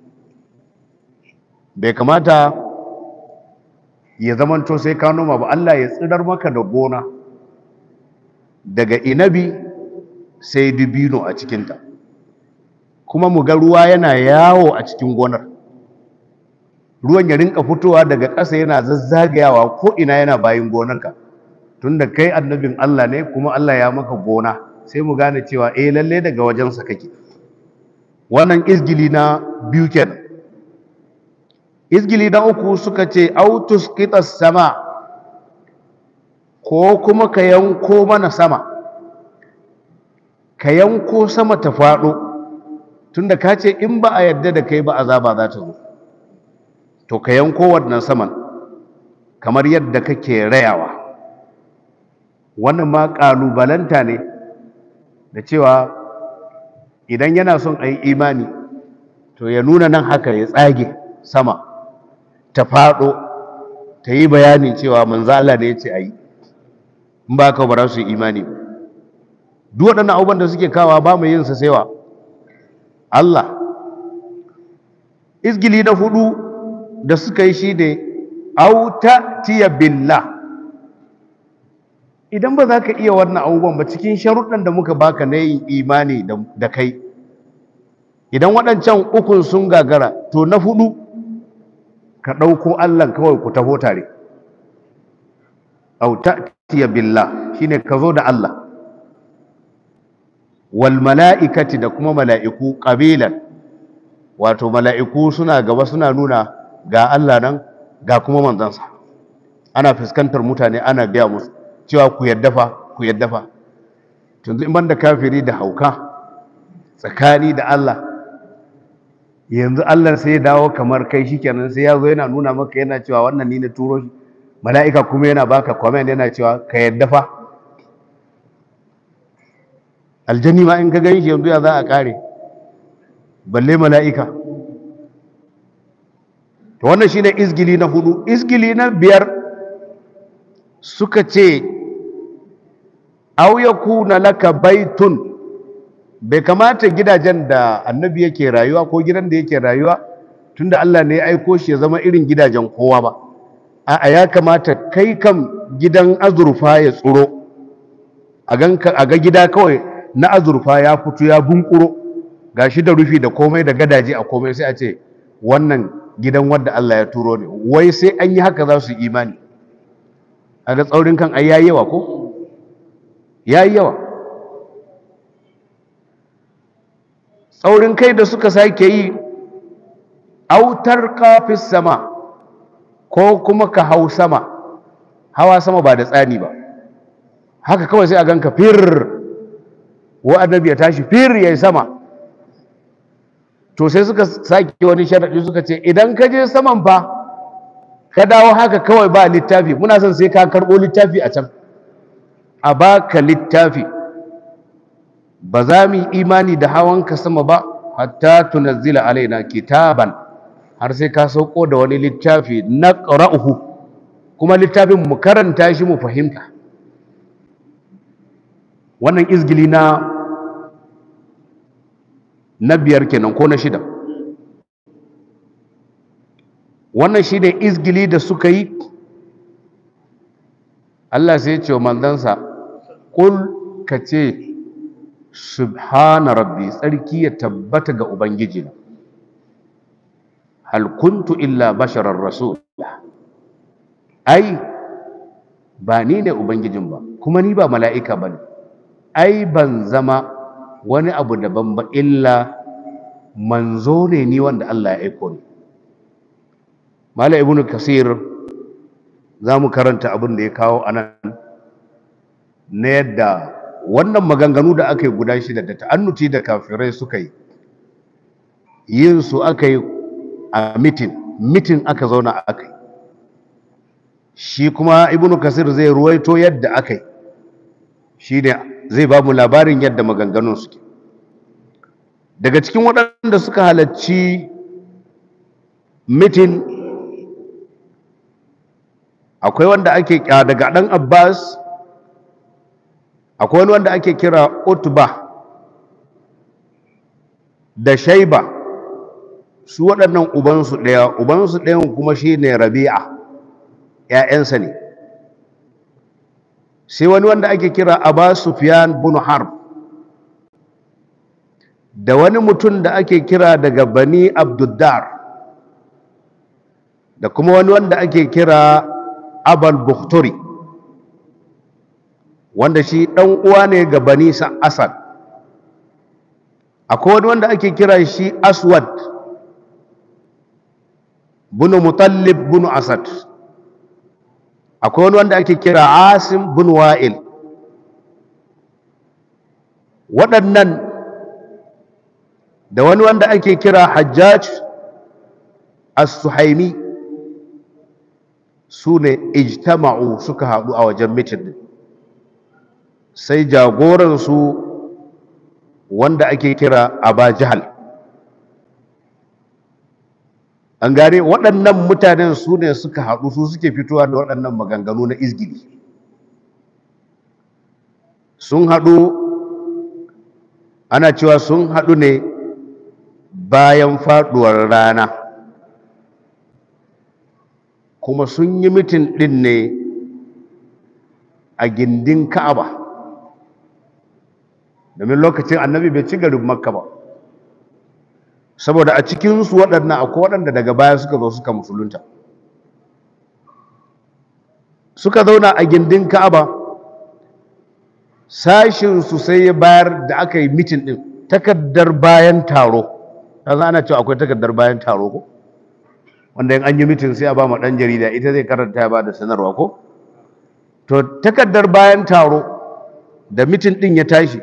bai kamata ya zamanto sai ka noma ba Allah ya tsirar maka da gona daga inabi sai dubino a cikinta kuma mu ga ruwa yana yawo a cikin gonar ruwan ya rinka fitowa daga ƙasa yana zazzagayawa ko ina yana bayin gonarka tunda kai annabin Allah ne kuma Allah ya maka gona sai mu gane cewa eh lalle daga wajensa kake wannan izgili na biyu kenan izgili na uku suka ce autus kitas sama ko kuma ka yanko mana sama ka yanko sama ta faɗo tunda ka ce in ba a yadda da kai ba azaba za ta zo to ka yanko wannan saman kamar yadda kake rayawa wannan ma ƙalubalanta ne da cewa idan yana son a yi imani to ya nuna nan haka ya tsage sama ta faɗo ta yi bayanin cewa manzala ne ya ce a yi in ba ka ba za su yi imani ba duk waɗannan abubuwan da suke kawa ba mu yin sa saiwa Allah izgili na hudu da suka yi shi ne auta tiya billah idan ba za ka iya wannan abubuwan ba cikin sharuɗan da muka baka na yin imani da kai idan waɗancan ukun sun gagara to na hudu ka ɗauko Allah kawai ku taho tare auta tiya billah shine ka zo da Allah wal mala'ikati da kuma mala'iku ƙabilan wato mala'iku suna gaba suna nuna ga Allah nan ga kuma manzansa ana fuskantar mutane ana biya musu cewa ku yadda fa ku yadda fa tunzu in da kafiri da hauka tsakani da Allah yanzu Allah sai ya dawo kamar kai shikenan sai ya zo yana nuna maka yana cewa wannan ni na turo shi mala'ika kuma yana baka comment yana cewa ka yadda fa aljani ma in ka gan shi yanzu ya za a kare balle mala'ika to wannan shine izgili na hudu izgili na biyar suka ce aw yakuna laka baitun bai kamata gidajen da annabi yake rayuwa ko gidan da yake rayuwa tunda Allah ne ya aiko shi ya zama irin gidajen kowa ba a ya kamata kai kam gidan azurfa ya tsuro a ga gida kawai na azurfa ya fito ya bunkuro gashi da rufi da komai da gadaje a komai sai a ce wannan gidan wanda Allah ya turo ne wai sai an yi haka za su imani a ga tsaurin kan ai yayi yawa ko yayi yawa tsaurin kai da suka sake yi autar kafis sama ko kuma ka hau sama hawa sama ba da tsani ba haka kawai sai a ganka fir wa annabi ya tashi fir yayi sama to sai suka sake wani sharadi suka ce idan ka je saman fa ka dawo haka kawai ba littafi muna son sai ka karbo littafi a can a baka littafi ba za mu yi imani da hawanka sama ba hatta tunazzila alaina kitaban har sai ka sauko da wani littafi na ƙara'uhu kuma littafin mu karanta shi mu fahimta wannan izgili na na biyar kenan ko na shida wannan shi ne izgili da suka yi Allah sai ce wa manzansa kul ka ce subhana rabbi tsarki ya tabbata ga ubangiji hal kuntu illa basharar rasul ai ba ni ne ubangijin ba kuma ni ba mala'ika ba ne ai ban zama wani abu daban ba illa manzo ne ni wanda Allah ya aiko ni mala ibnu kasir za mu karanta abin da ya kawo anan na yadda wannan maganganu da aka yi guda shida da ta'annuti da kafirai suka yi yin su aka yi a mitin mitin aka zauna aka yi shi kuma ibnu kasir zai ruwaito yadda aka yi shi ne zai ba mu labarin yadda maganganun suke daga cikin waɗanda suka halarci mitin akwai wanda ake daga ɗan abbas akwai wani wanda ake kira utba da shaiba su waɗannan ubansu ɗaya ubansu ɗayan kuma shi ne rabi'a ‘ya'yansa ne sai wani wanda ake kira Aba Sufyan bin Harb da wani mutum da ake kira daga Bani Abduddar da kuma wani wanda ake kira Abal Bukhturi wanda shi ɗan uwa ne ga Bani Asad akwai wani wanda ake kira shi aswad bunu mutallib bunu asad akwai wani wanda ake kira asim bin wa'il waɗannan da wani wanda ake kira hajjaj as-suhaimi su ne ijtama'u suka haɗu a wajen mitin sai jagoransu wanda ake kira aba jahal an gane waɗannan mutanen su ne suka haɗu su suke fitowa da waɗannan maganganu na izgili sun haɗu ana cewa sun haɗu ne bayan faɗuwar rana kuma sun yi mitin ɗin ne a gindin ka'aba domin lokacin annabi bai ci garin makka ba saboda a cikinsu waɗannan akwai waɗanda daga baya suka zo suka musulunta suka zauna a gindin ka'aba sashinsu sai ya bayar da aka yi mitin ɗin takardar bayan taro ta ana cewa akwai takardar bayan taro ko wanda in an yi mitin sai a ba ma ɗan jarida ita zai karanta ya ba da sanarwa ko to takardar bayan taro da mitin ɗin ya tashi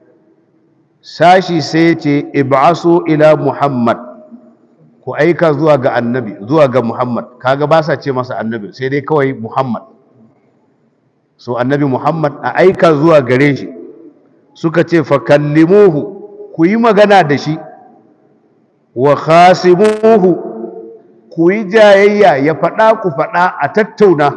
sashi sai ce ib'asu ila muhammad ku aika zuwa ga annabi zuwa ga muhammad kaga ba sa ce masa annabi sai dai kawai muhammad so annabi muhammad a aika zuwa gare shi suka ce fa kallimuhu ku yi magana da shi wa khasimuhu ku yi jayayya ya faɗa ku faɗa a tattauna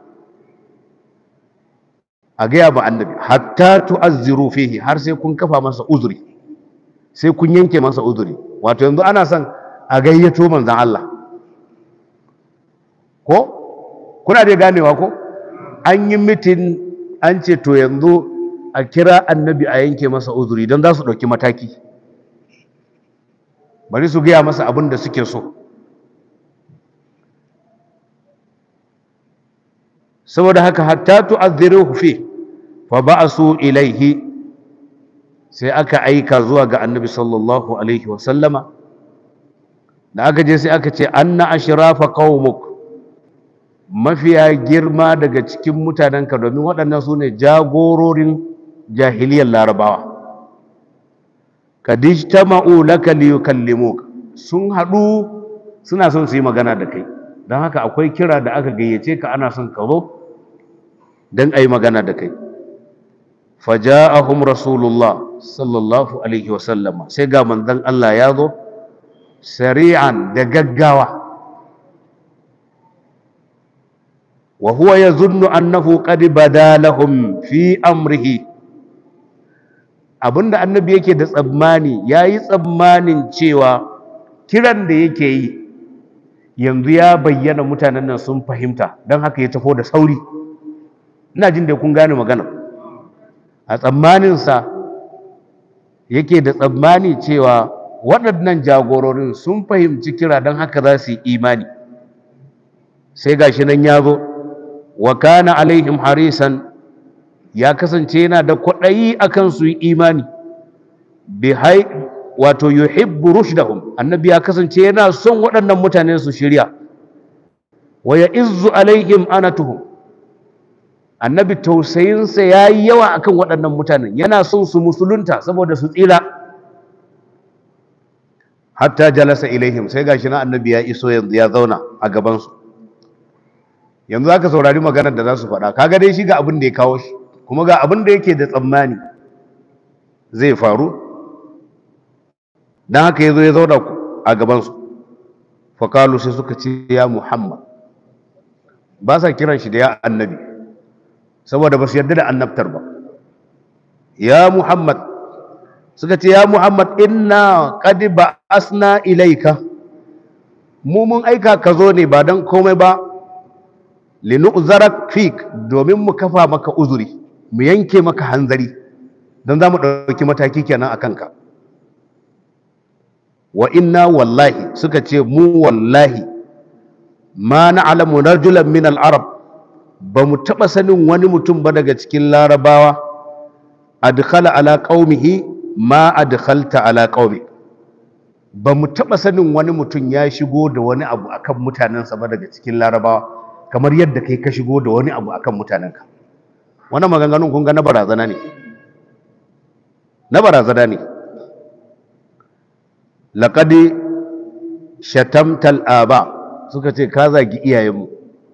a gaya ba annabi hatta tu'azziru fihi har sai kun kafa masa uzuri sai kun yanke masa uzuri wato yanzu ana son a gayyato manzon Allah ko kuna dai ganewa ko an yi mitin an ce to yanzu a kira annabi a yanke masa uzuri don za su ɗauki mataki bari su gaya masa abin da suke so saboda haka hatta tu'azziruhu fi fa ba'su ilaihi sai aka aika zuwa ga annabi sallallahu alaihi wa sallama da aka je sai aka ce anna ashrafa qaumuk mafiya girma daga cikin mutanenka domin waɗannan su ne jagororin jahiliyar larabawa kadijtama'u laka liyukallimuk sun haɗu suna son su yi magana da kai don haka akwai kira da aka gayyace ka ana son ka zo don a yi magana da kai faja'ahum rasulullah sallallahu alaihi wasallama sai ga manzon Allah ya zo sari'an da gaggawa wa huwa yazunnu annahu qad bada lahum fi amrihi abinda annabi yake da tsammani yayi tsammanin cewa kiran da yake yi yanzu ya bayyana mutanen nan sun fahimta don haka ya tafo da sauri ina jin da kun gane magana a tsammaninsa yake da tsammani cewa waɗannan jagororin sun fahimci kira don haka za su yi imani sai gashi nan ya zo wa kana alaihim harisan ya kasance yana da kwaɗayi akan su yi imani bi hai wato yuhibbu rushdahum annabi ya kasance yana son waɗannan mutane su shirya wa ya izzu alaihim anatuhum annabi tausayinsa ya yi yawa akan waɗannan mutanen yana son su musulunta saboda su tsira hatta jalasa ilaihim sai gashi na annabi ya iso yanzu ya zauna a gabansu yanzu aka saurari maganar da za su faɗa kaga dai shi ga abin da ya kawo shi kuma ga abin da yake da tsammani zai faru don haka ya zo ya zauna a gabansu fakalu sai suka ce ya muhammad ba sa kiran shi da ya annabi saboda ba su yarda da annabtar ba ya muhammad suka ce ya muhammad inna qad ba'asna ilaika mu mun aika ka zo ne ba don komai ba linu'zarak fik domin mu kafa maka uzuri mu yanke maka hanzari don za mu ɗauki mataki kenan a kanka wa inna wallahi suka ce mu wallahi ma na'lamu rajulan min al-arab ba mu taɓa sanin wani mutum ba daga cikin larabawa adkhala ala qaumihi ma adkhalta ala qaumi ba mu taɓa sanin wani mutum ya shigo da wani abu akan mutanensa ba daga cikin larabawa kamar yadda kai ka shigo da wani abu akan mutanenka wannan maganganun kun ga na barazana ne na barazana ne laqad shatamtal aba suka ce ka zagi iyayenmu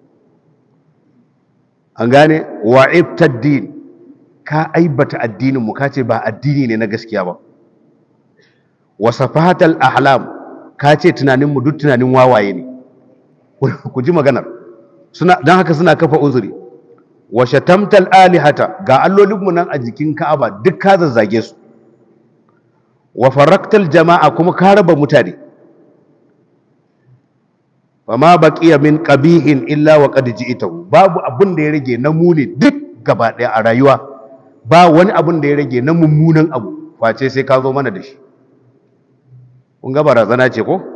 an gane wa'ibtad din ka aibata addininmu ka ce ba addini ne na gaskiya ba wasafahatal ahlam ka ce tunaninmu duk tunanin wawaye ne ku ji maganar suna don haka suna kafa uzuri wa shatamtal alihata ga allolinmu nan a jikin ka'aba duk ka zazzage su wa faraktal jama'a kuma ka raba mutane fama baqiya min qabihin illa wa qad ji'tahu babu abin da ya rage na muni duk gaba daya a rayuwa ba wani abin da ya rage na mummunan abu face sai ka zo mana da shi kun ga barazana ce ko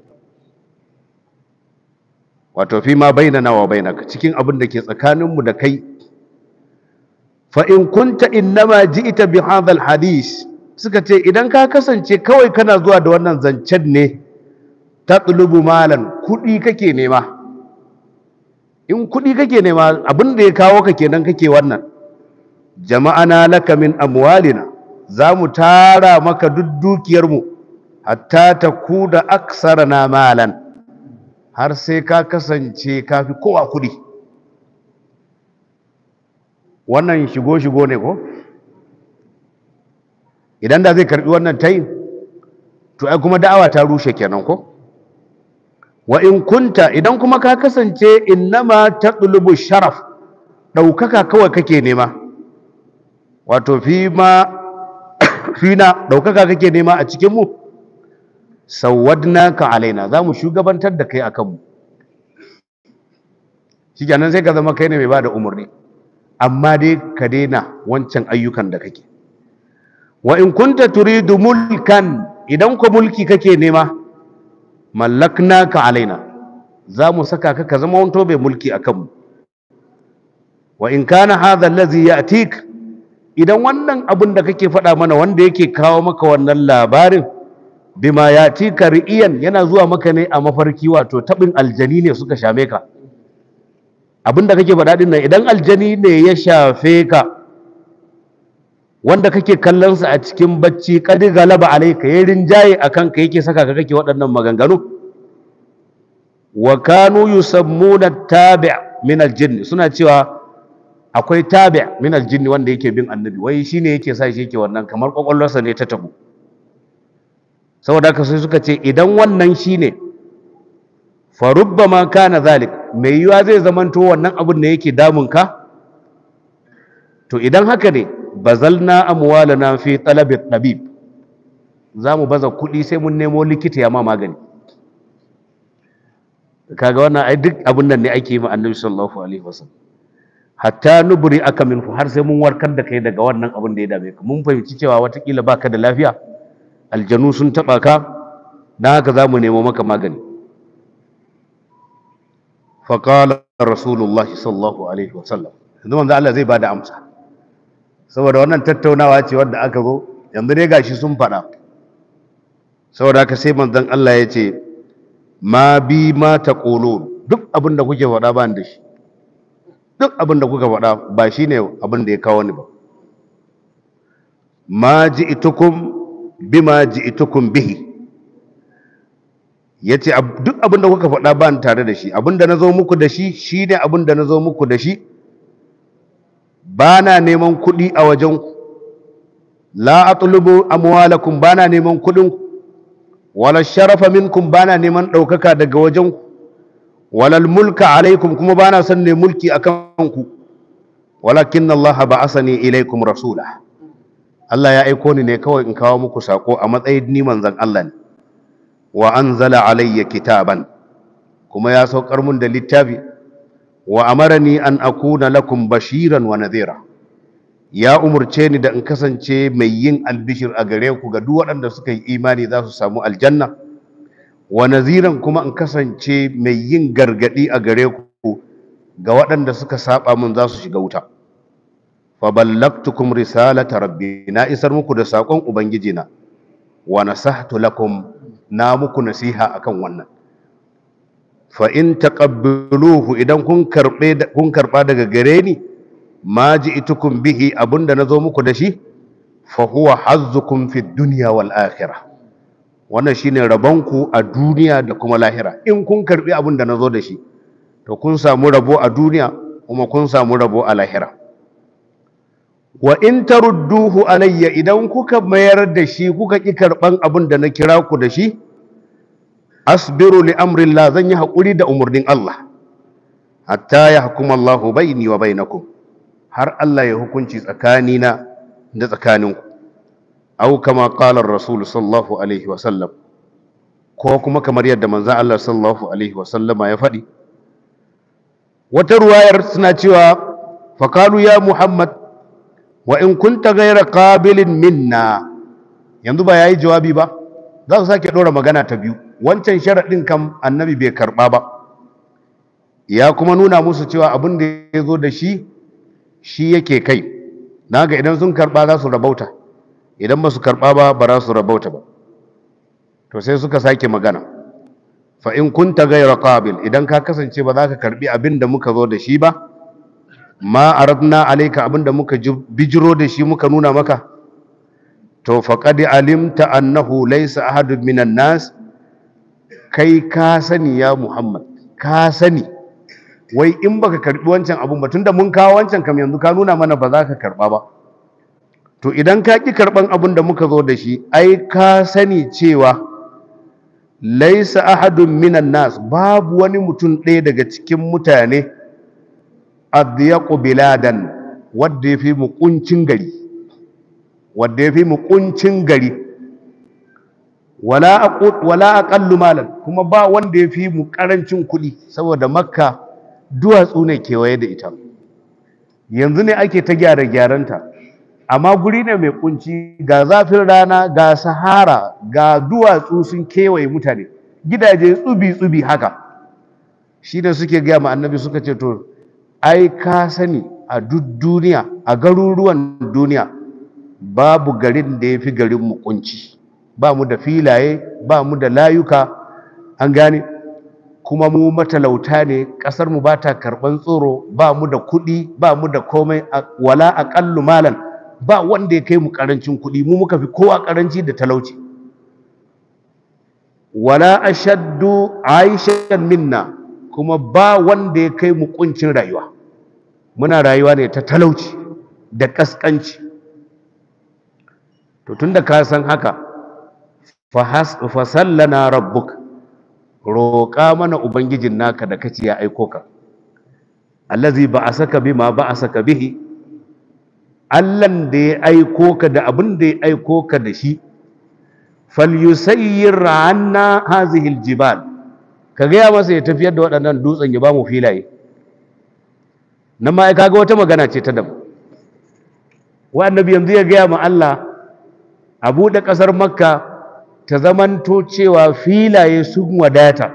wato fi ma bainana wa bainaka cikin abin da ke tsakaninmu da kai fa in kunta innama ji'ta bi hadha hadis suka ce idan ka kasance kawai kana zuwa da wannan zancen ne tatlubu malan kudi kake nema in kudi kake nema abin da ya kawo ka kenan kake wannan jama'ana laka min amwalina za mu tara maka duk dukiyarmu hatta ta ku da aksara na malan har sai ka kasance ka fi kowa kudi wannan shigo-shigo ne ko idan da zai karbi wannan tayin to ai kuma da'awa ta rushe kenan ko wa in kunta idan kuma ka kasance innama taqlubu sharaf daukaka kawai kake nema wato fi ma fina daukaka kake nema a cikin mu ka alaina za mu shugabantar da kai akan mu shikenan sai ka zama kai ne mai bada umarni amma dai ka daina wancan ayyukan da kake wa in kunta turidu mulkan idan ko mulki kake nema mallaknaka alaina za mu saka ka ka zama wanto mai mulki akan mu wa in kana hadha allazi ya'tik idan wannan abin da kake faɗa mana wanda yake kawo maka wannan labarin bima yatika ri'iyan yana zuwa maka ne a mafarki wato tabin aljani ne suka shame ka abin da kake faɗa din nan idan aljani ne ya shafe ka wanda kake kallon sa a cikin bacci kadi galaba alayka yayin rinjaye akan ka yake saka ka kake waɗannan maganganu wa kanu yusammuna tabi' min aljinn suna cewa akwai tabi' min aljinn wanda yake bin annabi wai shine yake sa shi yake wannan kamar kwakwalwarsa ne ta tabu saboda haka sai suka ce idan wannan shine fa rubbama kana zalik mai yiwa zai zamanto wannan abin da yake damun ka to idan haka ne bazalna amwalana fi talabi tabib za mu baza kuɗi sai mun nemo likita ya ma magani kaga wannan ai duk abin nan ne ake yi ma annabi sallallahu alaihi wasallam hatta nubri aka minhu har sai mun warkar da kai daga wannan abin da ya dame ka mun fahimci cewa watakila baka da lafiya aljanu sun taba ka dan haka za mu nemo maka magani faqala rasulullahi sallallahu alaihi wasallam yanzu manzo Allah zai bada amsa saboda wannan tattaunawa ce wadda aka zo yanzu ne gashi sun faɗa saboda haka sai manzon Allah ya ce ma bi ma taqulun duk abin da kuke faɗa ba da shi duk abin da kuka faɗa ba shine abin da ya kawo ni ba ma ji'tukum bima ji'tukum bihi yace duk abin da kuka faɗa ba ni tare da shi abin da nazo muku da shi shine abin da nazo muku da shi ba na neman kuɗi a wajenku la atlubu amwalakum ba na neman kuɗinku wala sharafa minkum ba na neman ɗaukaka daga wajenku wala mulka alaikum kuma ba na son ne mulki a kanku walakin Allah ba asani ilaikum rasula Allah ya aiko ni ne kawai in kawo muku sako a matsayin ni manzon Allah ne wa anzala alayya kitaban kuma ya saukar mun da littafi wa amarani an akuna lakum bashiran wa nadhira ya umurce ni da in kasance mai yin albishir a gare ku ga duk waɗanda suka yi imani za su samu aljanna wa naziran kuma in kasance mai yin gargadi a gare ku ga waɗanda suka saba mun za su shiga wuta fa ballagtukum risalata rabbi na isar muku da sakon ubangijina wa nasahtu lakum na muku nasiha akan wannan fa in taqabbaluhu idan kun karbe kun karba daga gare ni ma ji'tukum bihi abunda nazo muku da shi fa huwa hazzukum fid dunya wal akhirah wannan shine rabonku a duniya da kuma lahira in kun karbi abin da nazo da shi to kun samu rabo a duniya kuma kun samu rabo a lahira wa in tarudduhu alayya idan kuka mayar da shi kuka ki karban abin da na kira ku da shi asbiru li amrillah zan yi hakuri da umurnin Allah hatta yahkum Allahu baini wa bainakum har Allah ya hukunci tsakanina da tsakaninku au kama qala rasul sallallahu alaihi wa sallam ko kuma kamar yadda manzon Allah sallallahu alaihi wa sallama ya faɗi wata ruwayar suna cewa faqalu ya muhammad wa in kunta ghayra qabilin minna yanzu ba yayi jawabi ba za su sake dora magana ta biyu wancan sharadin kam annabi bai karba ba ya kuma nuna musu cewa abin da ya zo da shi shi yake kai naga idan sun karba za su rabauta idan ba su karɓa ba ba za su rabauta ba to sai suka sake magana fa in kunta ghayra qabil idan ka kasance ba za ka karbi abin da muka zo da shi ba ma aradna alayka abin da muka bijiro da shi muka nuna maka to faqad alimta annahu laysa ahadun minan nas kai ka sani ya muhammad ka sani wai in baka karbi wancan abun ba tunda mun kawo wancan kam yanzu ka nuna mana ba za ka karba ba to idan ka ƙi karɓan abin da muka zo da shi ai ka sani cewa laisa ahadun minan nas babu wani mutum ɗaya daga cikin mutane adyaqu biladan wadda ya fi mu kuncin gari wadda ya fi mu kuncin gari wala aqu wala aqallu malan kuma ba wanda ya fi mu karancin kuɗi saboda makka duwatsu ne kewaye da ita yanzu ne ake ta gyara gyaranta amma guri ne mai kunci ga zafin rana ga sahara ga duwatsu sun kewaye mutane gidaje tsubi-tsubi haka shi da suke gaya ma annabi suka ce to ai ka sani a duk duniya a garuruwan duniya babu garin da ya fi garin mu kunci ba mu da filaye ba mu da layuka an gane kuma mu matalauta ne ƙasar mu ba ta karɓan tsoro ba mu da kuɗi ba mu da komai wala aƙallu malan ba wanda ya kai mu karancin kuɗi mu muka fi kowa karanci da talauci wala ashaddu aishan minna kuma ba wanda ya kai mu kuncin rayuwa muna rayuwa ne ta talauci da kaskanci to tunda ka san haka fa sallana rabbuk roƙa mana ubangijin naka da kace ya aiko ka allazi ba'asaka bima ba'asaka bihi Allahn da ya aiko ka da abin da ya aiko ka da shi falyusayyir anna hazihil jibal ka gaya masa ya tafiyar da waɗannan dutsen ya ba mu filaye nan ma kaga wata magana ce ta daban wa annabi yanzu ya gaya ma Allah a buɗe ƙasar makka ta zamanto cewa filaye sun wadata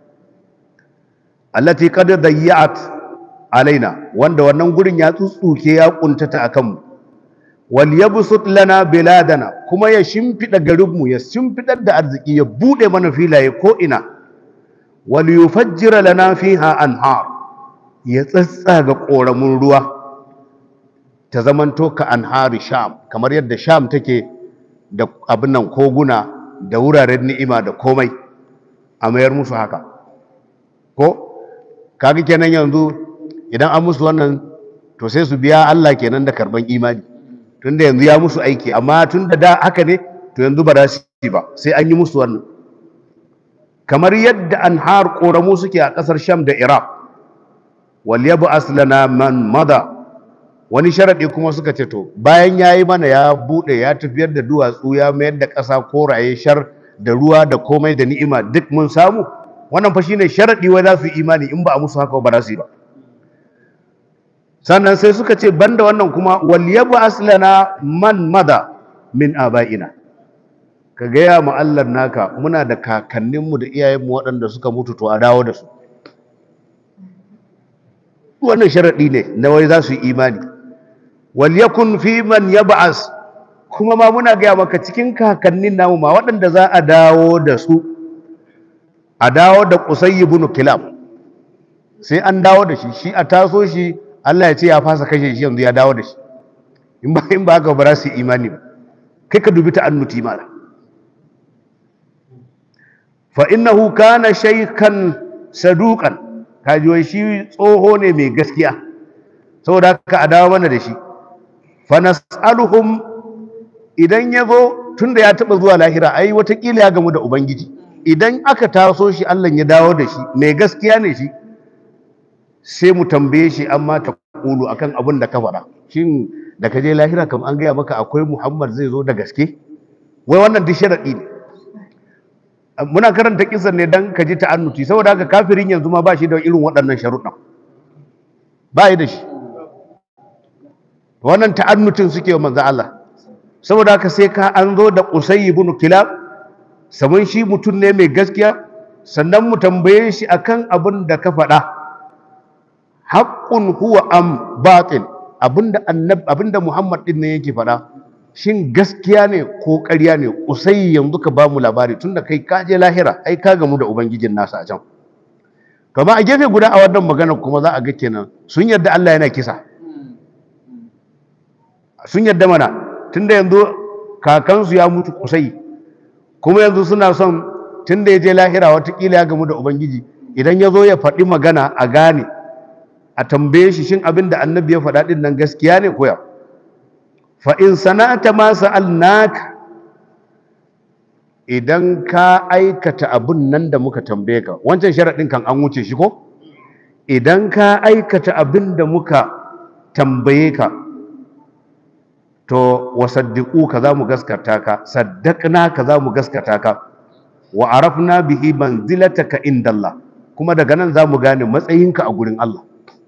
allati qad dayya'at alaina wanda wannan gurin ya tsutsuke ya kuntata akan mu wal yabsut lana biladana kuma ya shimfida garinmu ya shimfidar da arziki ya bude mana filaye ko ina wal yufajjira lana fiha anhar ya tsatsaga koramun ruwa ta zamanto ka anhari sham kamar yadda sham take da abin nan koguna da wuraren ni'ima da komai a mayar musu haka ko kaga kenan yanzu idan an musu wannan to sai su biya Allah kenan da karban imani tunda yanzu ya musu aiki amma tunda da haka ne to yanzu ba za su yi ba sai an yi musu wannan kamar yadda anhar koramu suke a kasar Sham da Iraq wal yab'as lana man mada wani sharadi kuma suka ce to bayan yayi mana ya bude ya tafiyar da duwatsu ya mayar da ƙasa koraye shar da ruwa da komai da ni'ima duk mun samu wannan fa shine sharadi wai za su yi imani in ba a musu haka ba za su yi ba sannan sai suka ce banda wannan kuma wal yabu aslana man mada min aba'ina ka gaya ma Allah naka muna da kakanninmu da iyayenmu waɗanda suka mutu to a dawo da su wannan sharaɗi ne na wai za su yi imani wal yakun fi man yab'as kuma ma muna gaya maka cikin kakannin namu ma waɗanda za a dawo da su a dawo da Qusay ibn Kilab sai an dawo da shi shi a taso shi Allah ya ce ya fasa kashe shi yanzu ya dawo da shi in ba in ba haka ba za su yi imani ba kai ka dubi ta'annuti mala fa innahu kana shaykhan saduqan kaji wai shi tsoho ne mai gaskiya saboda haka a dawo mana da shi fa nas'aluhum idan ya zo tunda ya taba zuwa lahira ai watakila ya gamu da ubangiji idan aka taso shi Allah ya dawo da shi mai gaskiya ne shi sai mu tambaye shi amma ta kulu akan abin da ka faɗa shin da ka je lahira kam an gaya maka akwai Muhammad zai zo da gaske wai wannan duk sharadi ne muna karanta kisan ne dan ka ji ta'annuti saboda haka kafirin yanzu ma ba shi da irin waɗannan sharuɗan ba yi da shi wannan ta'annutin suke wa manzo Allah saboda haka sai ka an zo da Qusay ibn Kilab saman shi mutum ne mai gaskiya sannan mu tambaye shi akan abin da ka faɗa haqqun huwa am batil abinda annab abinda Muhammad din ne yake faɗa shin gaskiya ne ko ƙarya ne Qusay yanzu ka ba mu labari tunda kai ka je lahira ai ka gamu da ubangijin nasa a can to amma a gefe guda a wannan magana kuma za a ga kenan sun yarda Allah yana kisa sun yarda mana tunda yanzu kakansu ya mutu kusai kuma yanzu suna son tunda ya je lahira watakila ya gamu da ubangiji idan ya zo ya faɗi magana a gane a tambaye shi shin abin da annabi ya faɗa ɗin nan gaskiya ne koya fa in sana'ata ma sa'alnaka idan ka aikata abin nan da muka tambaye ka wancan sharaɗin kan an wuce shi ko idan ka aikata abin da muka tambaye ka to wasaddiqu ka za mu gaskata ka saddaqna ka za mu gaskata ka wa arafna bihi manzilataka indallah kuma daga nan za mu gane matsayinka a gurin Allah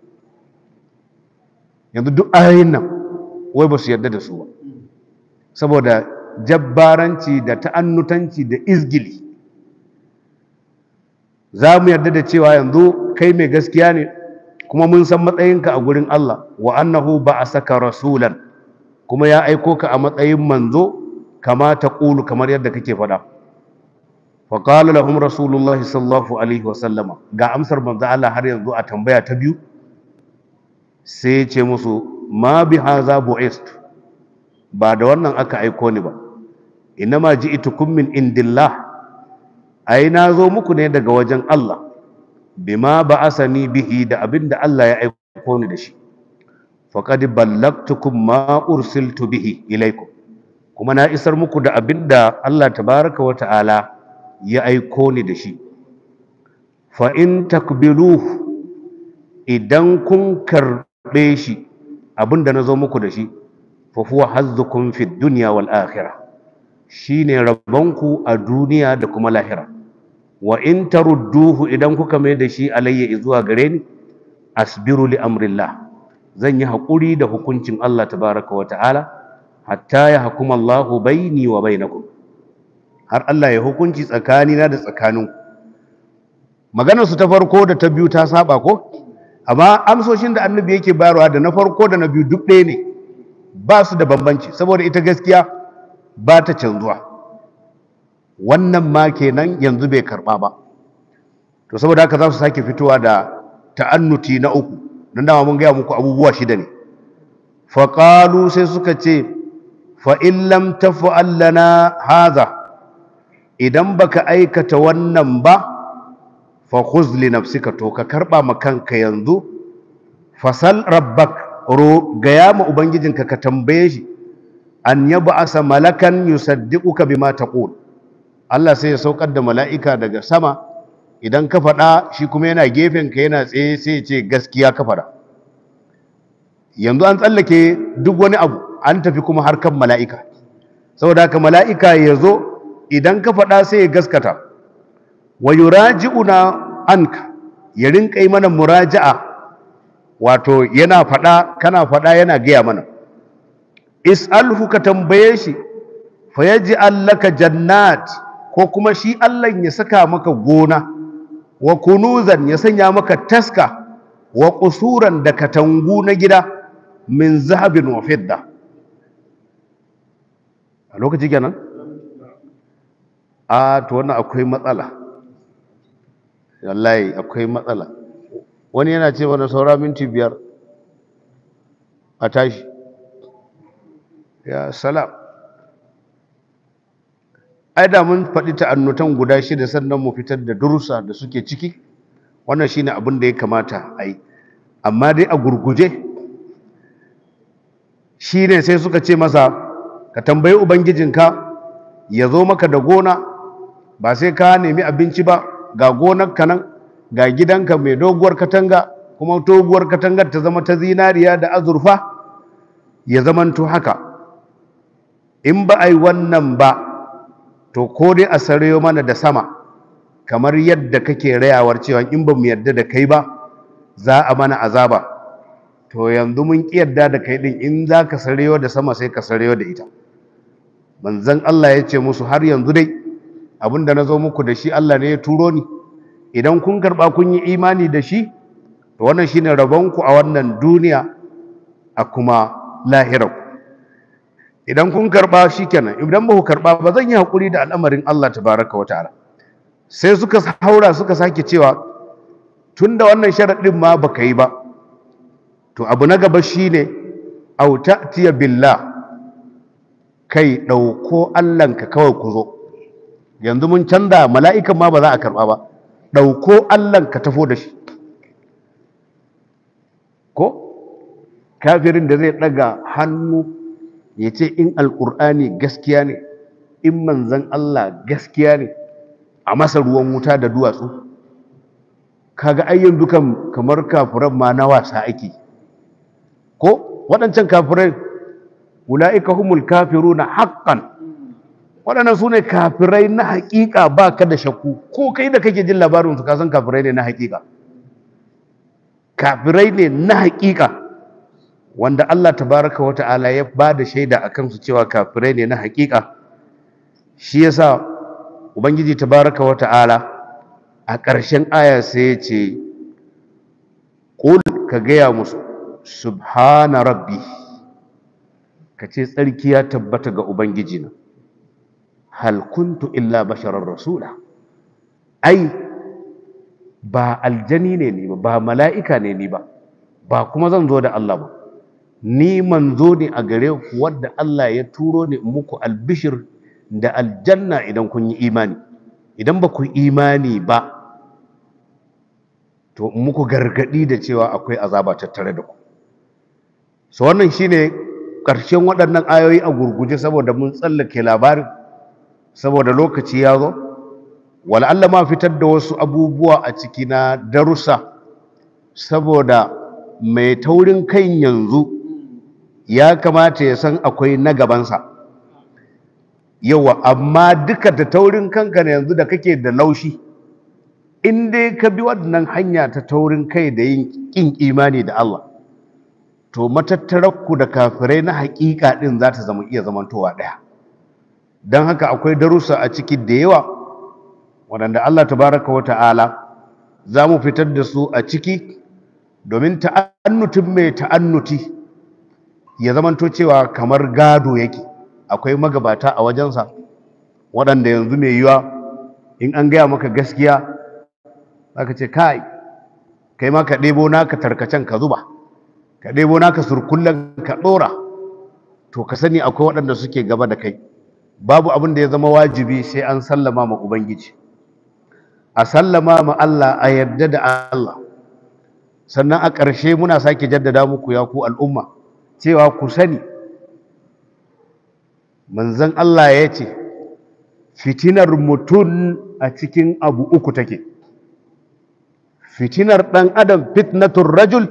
yanzu duk ayoyin nan wai ba su yarda da su ba saboda jabbaranci da ta'annutanci da izgili za mu yarda da cewa yanzu kai mai gaskiya ne kuma mun san matsayinka a gurin Allah wa annahu ba'asaka rasulan kuma ya aiko ka a matsayin manzo kama ta ƙulu kamar yadda kake faɗa faƙalu lahum rasulullah sallallahu alaihi wasallama ga amsar manzo Allah har yanzu a tambaya ta biyu sai ce musu ma bi haza bu'ist ba da wannan aka aiko ni ba inama ji'tukum min indillah ai na zo muku ne daga wajen Allah bima ba'asani bihi da abinda Allah ya aiko ni da shi faqad ballagtukum ma ursiltu bihi ilaikum kuma na isar muku da abinda Allah tabaraka wa ta'ala ya aiko ni da shi fa in takbiluhu idan kun karbe shi abinda na zo muku da shi fa huwa hazzukum fid dunya wal akhirah shine rabonku a duniya da kuma lahira wa in tarudduhu idan kuka mai da shi alayya zuwa gare ni asbiru li amrillah zan yi haƙuri da hukuncin Allah tabaraka wa ta'ala hatta ya hukuma Allahu baini wa bainakum har Allah ya hukunci tsakanina da tsakaninku maganar su ta farko da ta biyu ta saba ko amma amsoshin da annabi yake bayarwa da na farko da na biyu duk ɗaya ne ba su da bambanci saboda ita gaskiya ba ta canzuwa wannan ma kenan yanzu bai karɓa ba to saboda haka za su sake fitowa da ta'annuti na uku don dama mun gaya muku abubuwa shida ne faƙalu sai suka ce fa'in lam tafa'al lana haza idan baka aikata wannan ba fa khuz li nafsika to ka karba ma kanka yanzu fasal rabbak ro gaya ma ubangijinka ka tambaye shi an yab'asa malakan yusaddiquka bima taqul Allah sai ya saukar da mala'ika daga sama idan ka faɗa shi kuma yana gefen ka yana tsaye sai ya ce gaskiya ka faɗa yanzu an tsallake duk wani abu an tafi kuma harkan mala'ika saboda haka mala'ika ya zo idan ka faɗa sai ya gaskata wa yuraji'una anka ya rinka yi mana muraja'a wato yana faɗa kana faɗa yana gaya mana is'alhu ka tambaye shi fa yaj'al laka jannat ko kuma shi Allah ya saka maka gona wa kunuzan ya sanya maka taska wa qusuran da katangu na gida min zahabin wa fidda a lokaci kenan a to wannan akwai matsala wallahi akwai matsala wani yana ce mana saura minti biyar a tashi ya salam ai da mun faɗi ta'annutan guda shida sannan mu fitar da durusa da suke ciki wannan shine abin da ya kamata a yi amma dai a gurguje shine sai suka ce masa ka tambayi ubangijinka ya zo maka da gona ba sai ka nemi abinci ba ga gonarka nan ga gidanka mai doguwar katanga kuma doguwar katangar ta zama ta zinariya da azurfa ya zamanto haka in ba a yi wannan ba to ko dai a sarayo mana da sama kamar yadda kake rayawar cewa in ba mu yarda da kai ba za a mana azaba to yanzu mun ƙi yarda da kai din in za ka sarayo da sama sai ka sarayo da ita manzon Allah ya ce musu har yanzu dai abinda na zo muku da shi Allah ne ya turo ni idan kun karɓa kun yi imani da shi to wannan shine rabonku a wannan duniya a kuma lahirarku idan kun karɓa shikenan idan ba ku karɓa ba zan yi haƙuri da al'amarin Allah tabaraka wa ta'ala sai suka haura suka sake cewa tunda wannan sharaɗin ma baka yi ba to abu na gaba shine au ta'tiya billah kai ɗauko Allahnka kawai ku zo yanzu mun canza mala'ikan ma ba za a karɓa ba ɗauko Allahnka tafo da shi ko kafirin da zai ɗaga hannu ya ce in alƙur'ani gaskiya ne in manzan Allah gaskiya ne a masa ruwan wuta da duwatsu kaga ayyan dukan kamar kafiran ma na wasa ake ko waɗancan kafirai ula'ika humul kafiruna haqqan waɗannan su ne kafirai na haƙiƙa ba ka da shakku ko kai da kake jin labarinsu ka san kafirai ne na haƙiƙa kafirai ne na haƙiƙa wanda Allah tabaraka wa ta'ala ya ba da shaida a kansu cewa kafirai ne na haƙiƙa shi yasa ubangiji tabaraka wa ta'ala a ƙarshen aya sai ya ce ƙul ka gaya musu subhana rabbi ka ce tsarki ya tabbata ga ubangijina hal kuntu illa basharar rasula ai ba aljani ne ni ba ba mala'ika ne ni ba ba kuma zan zo da Allah ba ni manzo ne a gare ku wadda Allah ya turo ni muku albishir da aljanna idan kun yi imani idan ba ku imani ba to muku gargadi da cewa akwai azaba tattare da ku so wannan shine ƙarshen waɗannan ayoyi a gurguje saboda mun tsallake labarin saboda lokaci ya zo wal'alla ma fitar da wasu abubuwa a ciki na darussa saboda mai taurin kan yanzu ya kamata ya san akwai na gabansa yawa amma duka da taurin kanka na yanzu da kake da laushi in dai ka bi wannan hanya ta taurin kai da yin ƙin imani da Allah to matattararku da kafirai na haƙiƙa ɗin za ta zama iya zamantowa ɗaya don haka akwai darussa a ciki da yawa waɗanda Allah tabaraka wa ta'ala za mu fitar da su a ciki domin ta'annutin mai ta'annuti ya zamanto cewa kamar gado yake akwai magabata a wajensa waɗanda yanzu mai yiwa in an gaya maka gaskiya zaka ce kai kai ma ka ɗebo naka tarkacen ka zuba ka ɗebo naka surkullen ka ɗora to ka sani akwai waɗanda suke gaba da kai babu abin da ya zama wajibi sai an sallama ma ubangiji a sallama ma Allah a yarda da Allah sannan a ƙarshe muna sake jaddada muku ya ku al'umma cewa ku sani manzon Allah ya ce fitinar mutum a cikin abu uku take fitinar ɗan adam fitnatun rajul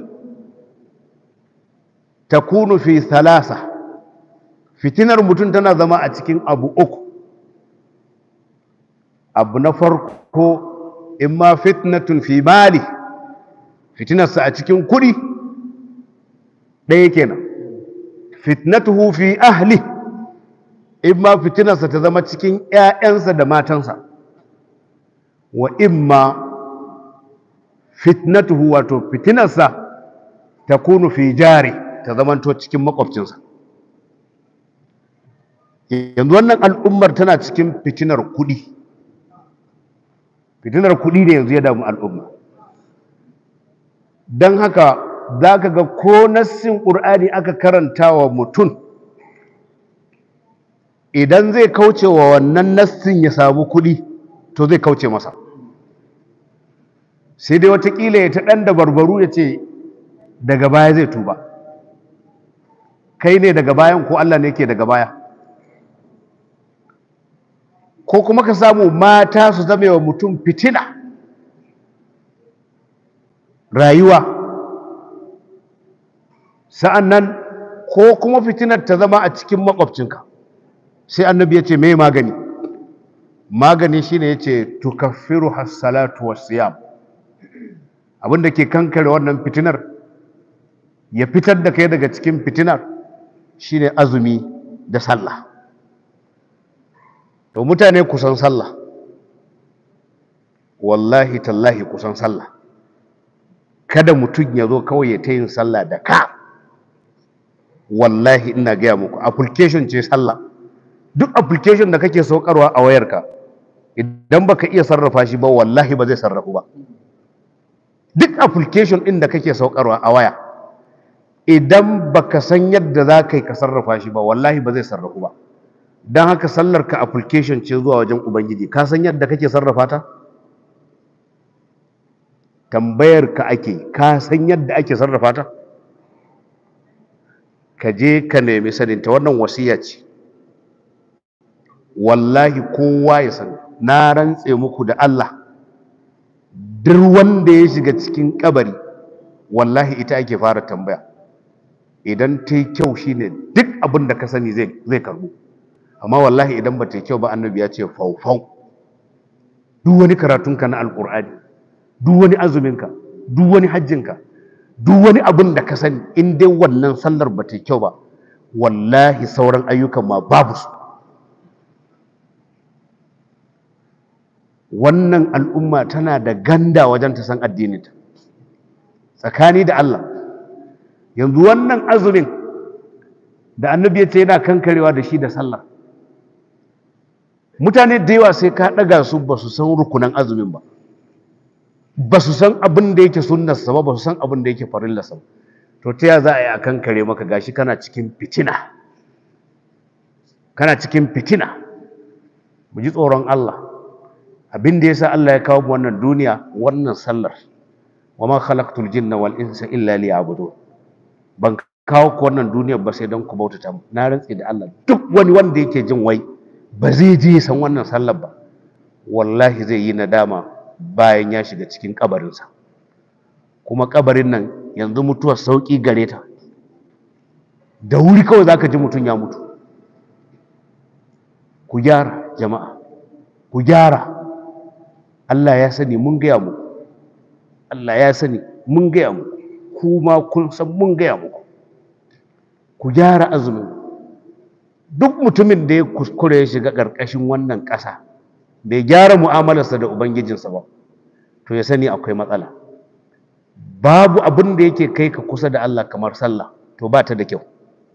takunu fi thalasa fitinar mutum tana zama a cikin abu uku abu na farko imma fitnatun fi mali fitinarsa a cikin kuɗi ɗaya kenan fitnatuhu fi ahli imma fitinarsa ta zama cikin ‘ya'yansa da matansa wa imma fitnatuhu wato fitinarsa ta kunu fi jari ta zamanto cikin makwabcinsa yanzu wannan al'ummar tana cikin fitinar kuɗi fitinar kuɗi ne yanzu ya damu al'umma don haka za ka ga ko nassin ƙur'ani aka karanta wa mutum idan zai kauce wa wannan nassin ya samu kuɗi to zai kauce masa sai dai watakila ya ta ɗan da barbaru ya ce daga baya zai tuba kai ne daga bayan ko Allah ne ke daga baya ko kuma ka samu mata su zama wa mutum fitina rayuwa sa'an nan ko kuma fitinar ta zama a cikin makwabcinka sai annabi ya ce mai magani magani shine ya ce tukaffiru hassalatu wasiyam abinda ke kankare wannan fitinar ya fitar da kai daga cikin fitinar shine azumi da sallah to mutane kusan sallah wallahi tallahi kusan sallah kada mutum ya zo kawai ya ta yin sallah da ka wallahi ina gaya muku application ce sallah duk application da kake saukarwa a wayarka idan baka iya sarrafa shi ba wallahi ba zai sarrafu ba duk application ɗin da kake saukarwa a waya idan baka san yadda za ka yi ka sarrafa shi ba wallahi ba zai sarrafu ba don haka sallar ka application ce zuwa wajen ubangiji ka san yadda kake sarrafa ta tambayar ka ake ka san yadda ake sarrafa ta ka je ka nemi saninta wannan wasiya ce wallahi kowa ya sani na rantse muku da Allah duk wanda ya shiga cikin kabari wallahi ita ake fara tambaya idan ta yi kyau shine duk abin da ka sani zai karbu amma wallahi idan ba ta yi kyau ba annabi ya ce faufau duk wani karatunka na alkur'ani duk wani azuminka duk wani hajjinka duk wani abin da ka sani in dai wannan sallar ba ta yi kyau ba wallahi sauran ayyukan ma babu su wannan al'umma tana da ganda wajen ta san addininta tsakani da Allah yanzu wannan azumin da annabi ya ce yana kankarewa da shi da sallah mutane da yawa sai ka ɗaga su ba su san rukunan azumin ba ba su san abin da yake sunnarsa ba ba su san abin da yake farillarsa ba to ta ya za a yi a kankare maka gashi kana cikin fitina kana cikin fitina mu ji tsoron Allah abin da yasa Allah ya kawo mu wannan duniya wannan sallar wa ma khalaqtul jinna wal insa illa liya'budun ban kawo ku wannan duniyar ba sai don ku bautata mu na rantsi da Allah duk wani wanda yake jin wai ba zai je san wannan sallar ba wallahi zai yi nadama bayan ya shiga cikin kabarinsa kuma kabarin nan yanzu mutuwar sauki gare ta da wuri kawai zaka ji mutum ya mutu ku gyara jama'a ku gyara Allah ya sani mun gaya muku Allah ya sani mun gaya muku kuma kun san mun gaya muku ku gyara azumin duk mutumin da ya kuskure ya shiga ƙarƙashin wannan ƙasa bai gyara mu'amalarsa da ubangijinsa ba to ya sani akwai matsala babu abin da yake kai ka kusa da Allah kamar sallah to ba ta da kyau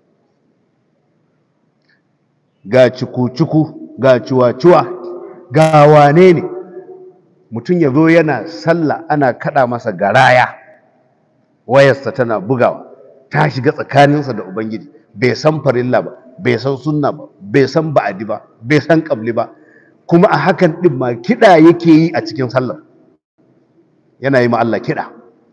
ga ciku-ciku ga ciwa-ciwa ga wane ne mutum ya zo yana sallah ana kada masa garaya wayarsa tana bugawa ta shiga tsakaninsa da ubangiji bai san farilla ba bai san sunna ba bai san ba'adi ba bai san kabli ba kuma a hakan din ma kiɗa yake yi a cikin sallar yana yi ma Allah kiɗa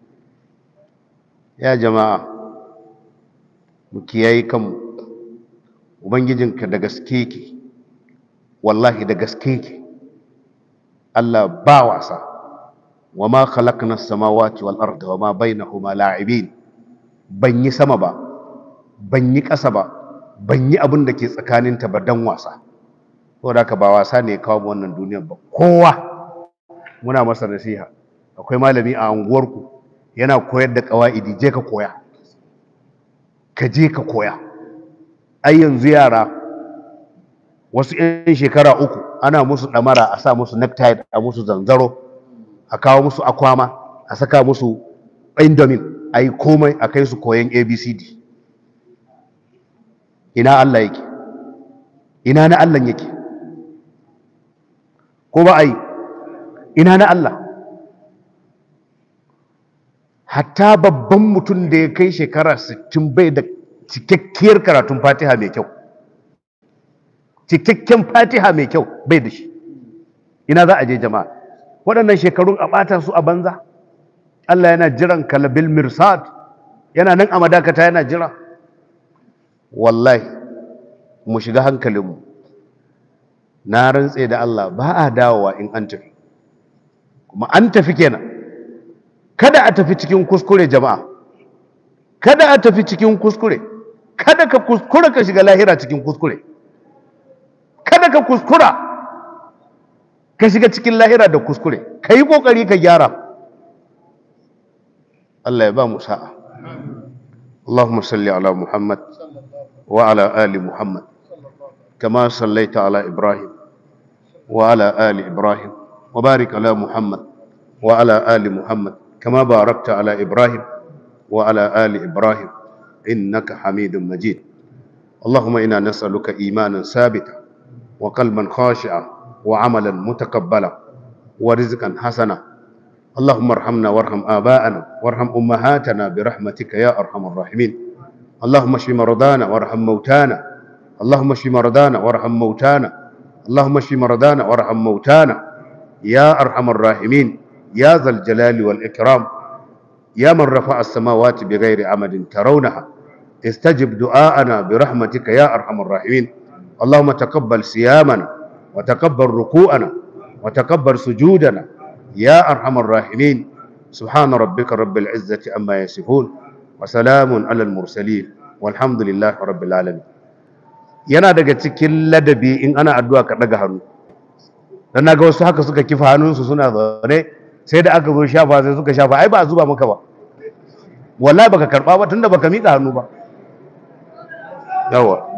ya jama'a mu kiyaye kanmu ubangijinka da gaske yake wallahi da gaske yake Allah ba wasa wa ma khalaqna as-samawati wal arda wa ma bainahuma la'ibin ban yi sama ba ban yi ƙasa ba ban yi abin da ke tsakaninta ba dan wasa saboda haka ba wasa ne kawo mu wannan duniyar ba kowa muna masa nasiha akwai malami a unguwarku yana koyar da ƙawa'idi je ka koya ka je ka koya ai yanzu yara wasu 'yan shekara uku ana musu ɗamara a sa musu necktie a musu zanzaro a kawo musu akwama a saka musu indomin a yi komai a kai su koyan abcd ina Allah yake ina na Allah yake ko ba a yi ina na Allah hatta babban mutum da ya kai shekara 60 bai da cikakkiyar karatun fatiha mai kyau cikakken fatiha mai kyau bai da shi ina za a je jama'a waɗannan shekarun a ɓata su a banza Allah yana jiran kalabil mirsad yana nan a madakata yana jira wallahi mu shiga hankalinmu na rantse da Allah ba a dawowa in an tafi kuma an tafi kenan kada a tafi cikin kuskure jama'a kada a tafi cikin kuskure kada ka kuskura ka shiga lahira cikin kuskure kada ka kuskura ka shiga cikin lahira da kuskure ka yi ƙoƙari ka gyara Allah ya ba mu sa'a Allahumma salli ala Muhammad wa ala ali Muhammad kama sallaita ala Ibrahim wa ala ali Ibrahim wa barik ala Muhammad wa ala ali Muhammad kama barakta ala Ibrahim wa ala ali Ibrahim innaka Hamidum Majid اللهم إنا نسألك إيمانا ثابتا وقلبا خاشعا وعملا متقبلا ورزقا حسنا اللهم ارحمنا وارحم آباءنا وارحم أمهاتنا برحمتك يا أرحم الراحمين اللهم اشف مرضانا وارحم موتانا اللهم اشف مرضانا وارحم موتانا اللهم اشف مرضانا وارحم موتانا يا أرحم الراحمين يا ذا الجلال والإكرام يا من رفع السماوات بغير عمد ترونها استجب دعاءنا برحمتك يا أرحم الراحمين اللهم تقبل صيامنا وتقبل ركوعنا وتقبل سجودنا يا أرحم الراحمين سبحان ربك رب العزة أما يصفون وسلام على المرسلين والحمد لله رب العالمين yana daga cikin ladabi in ana addu'a ka daga hannu dan naga wasu haka suka kifa hannunsu suna zaune sai da aka zo shafa sai suka shafa ai ba a zuba maka ba wallahi baka karba ba tunda baka mika hannu ba yawa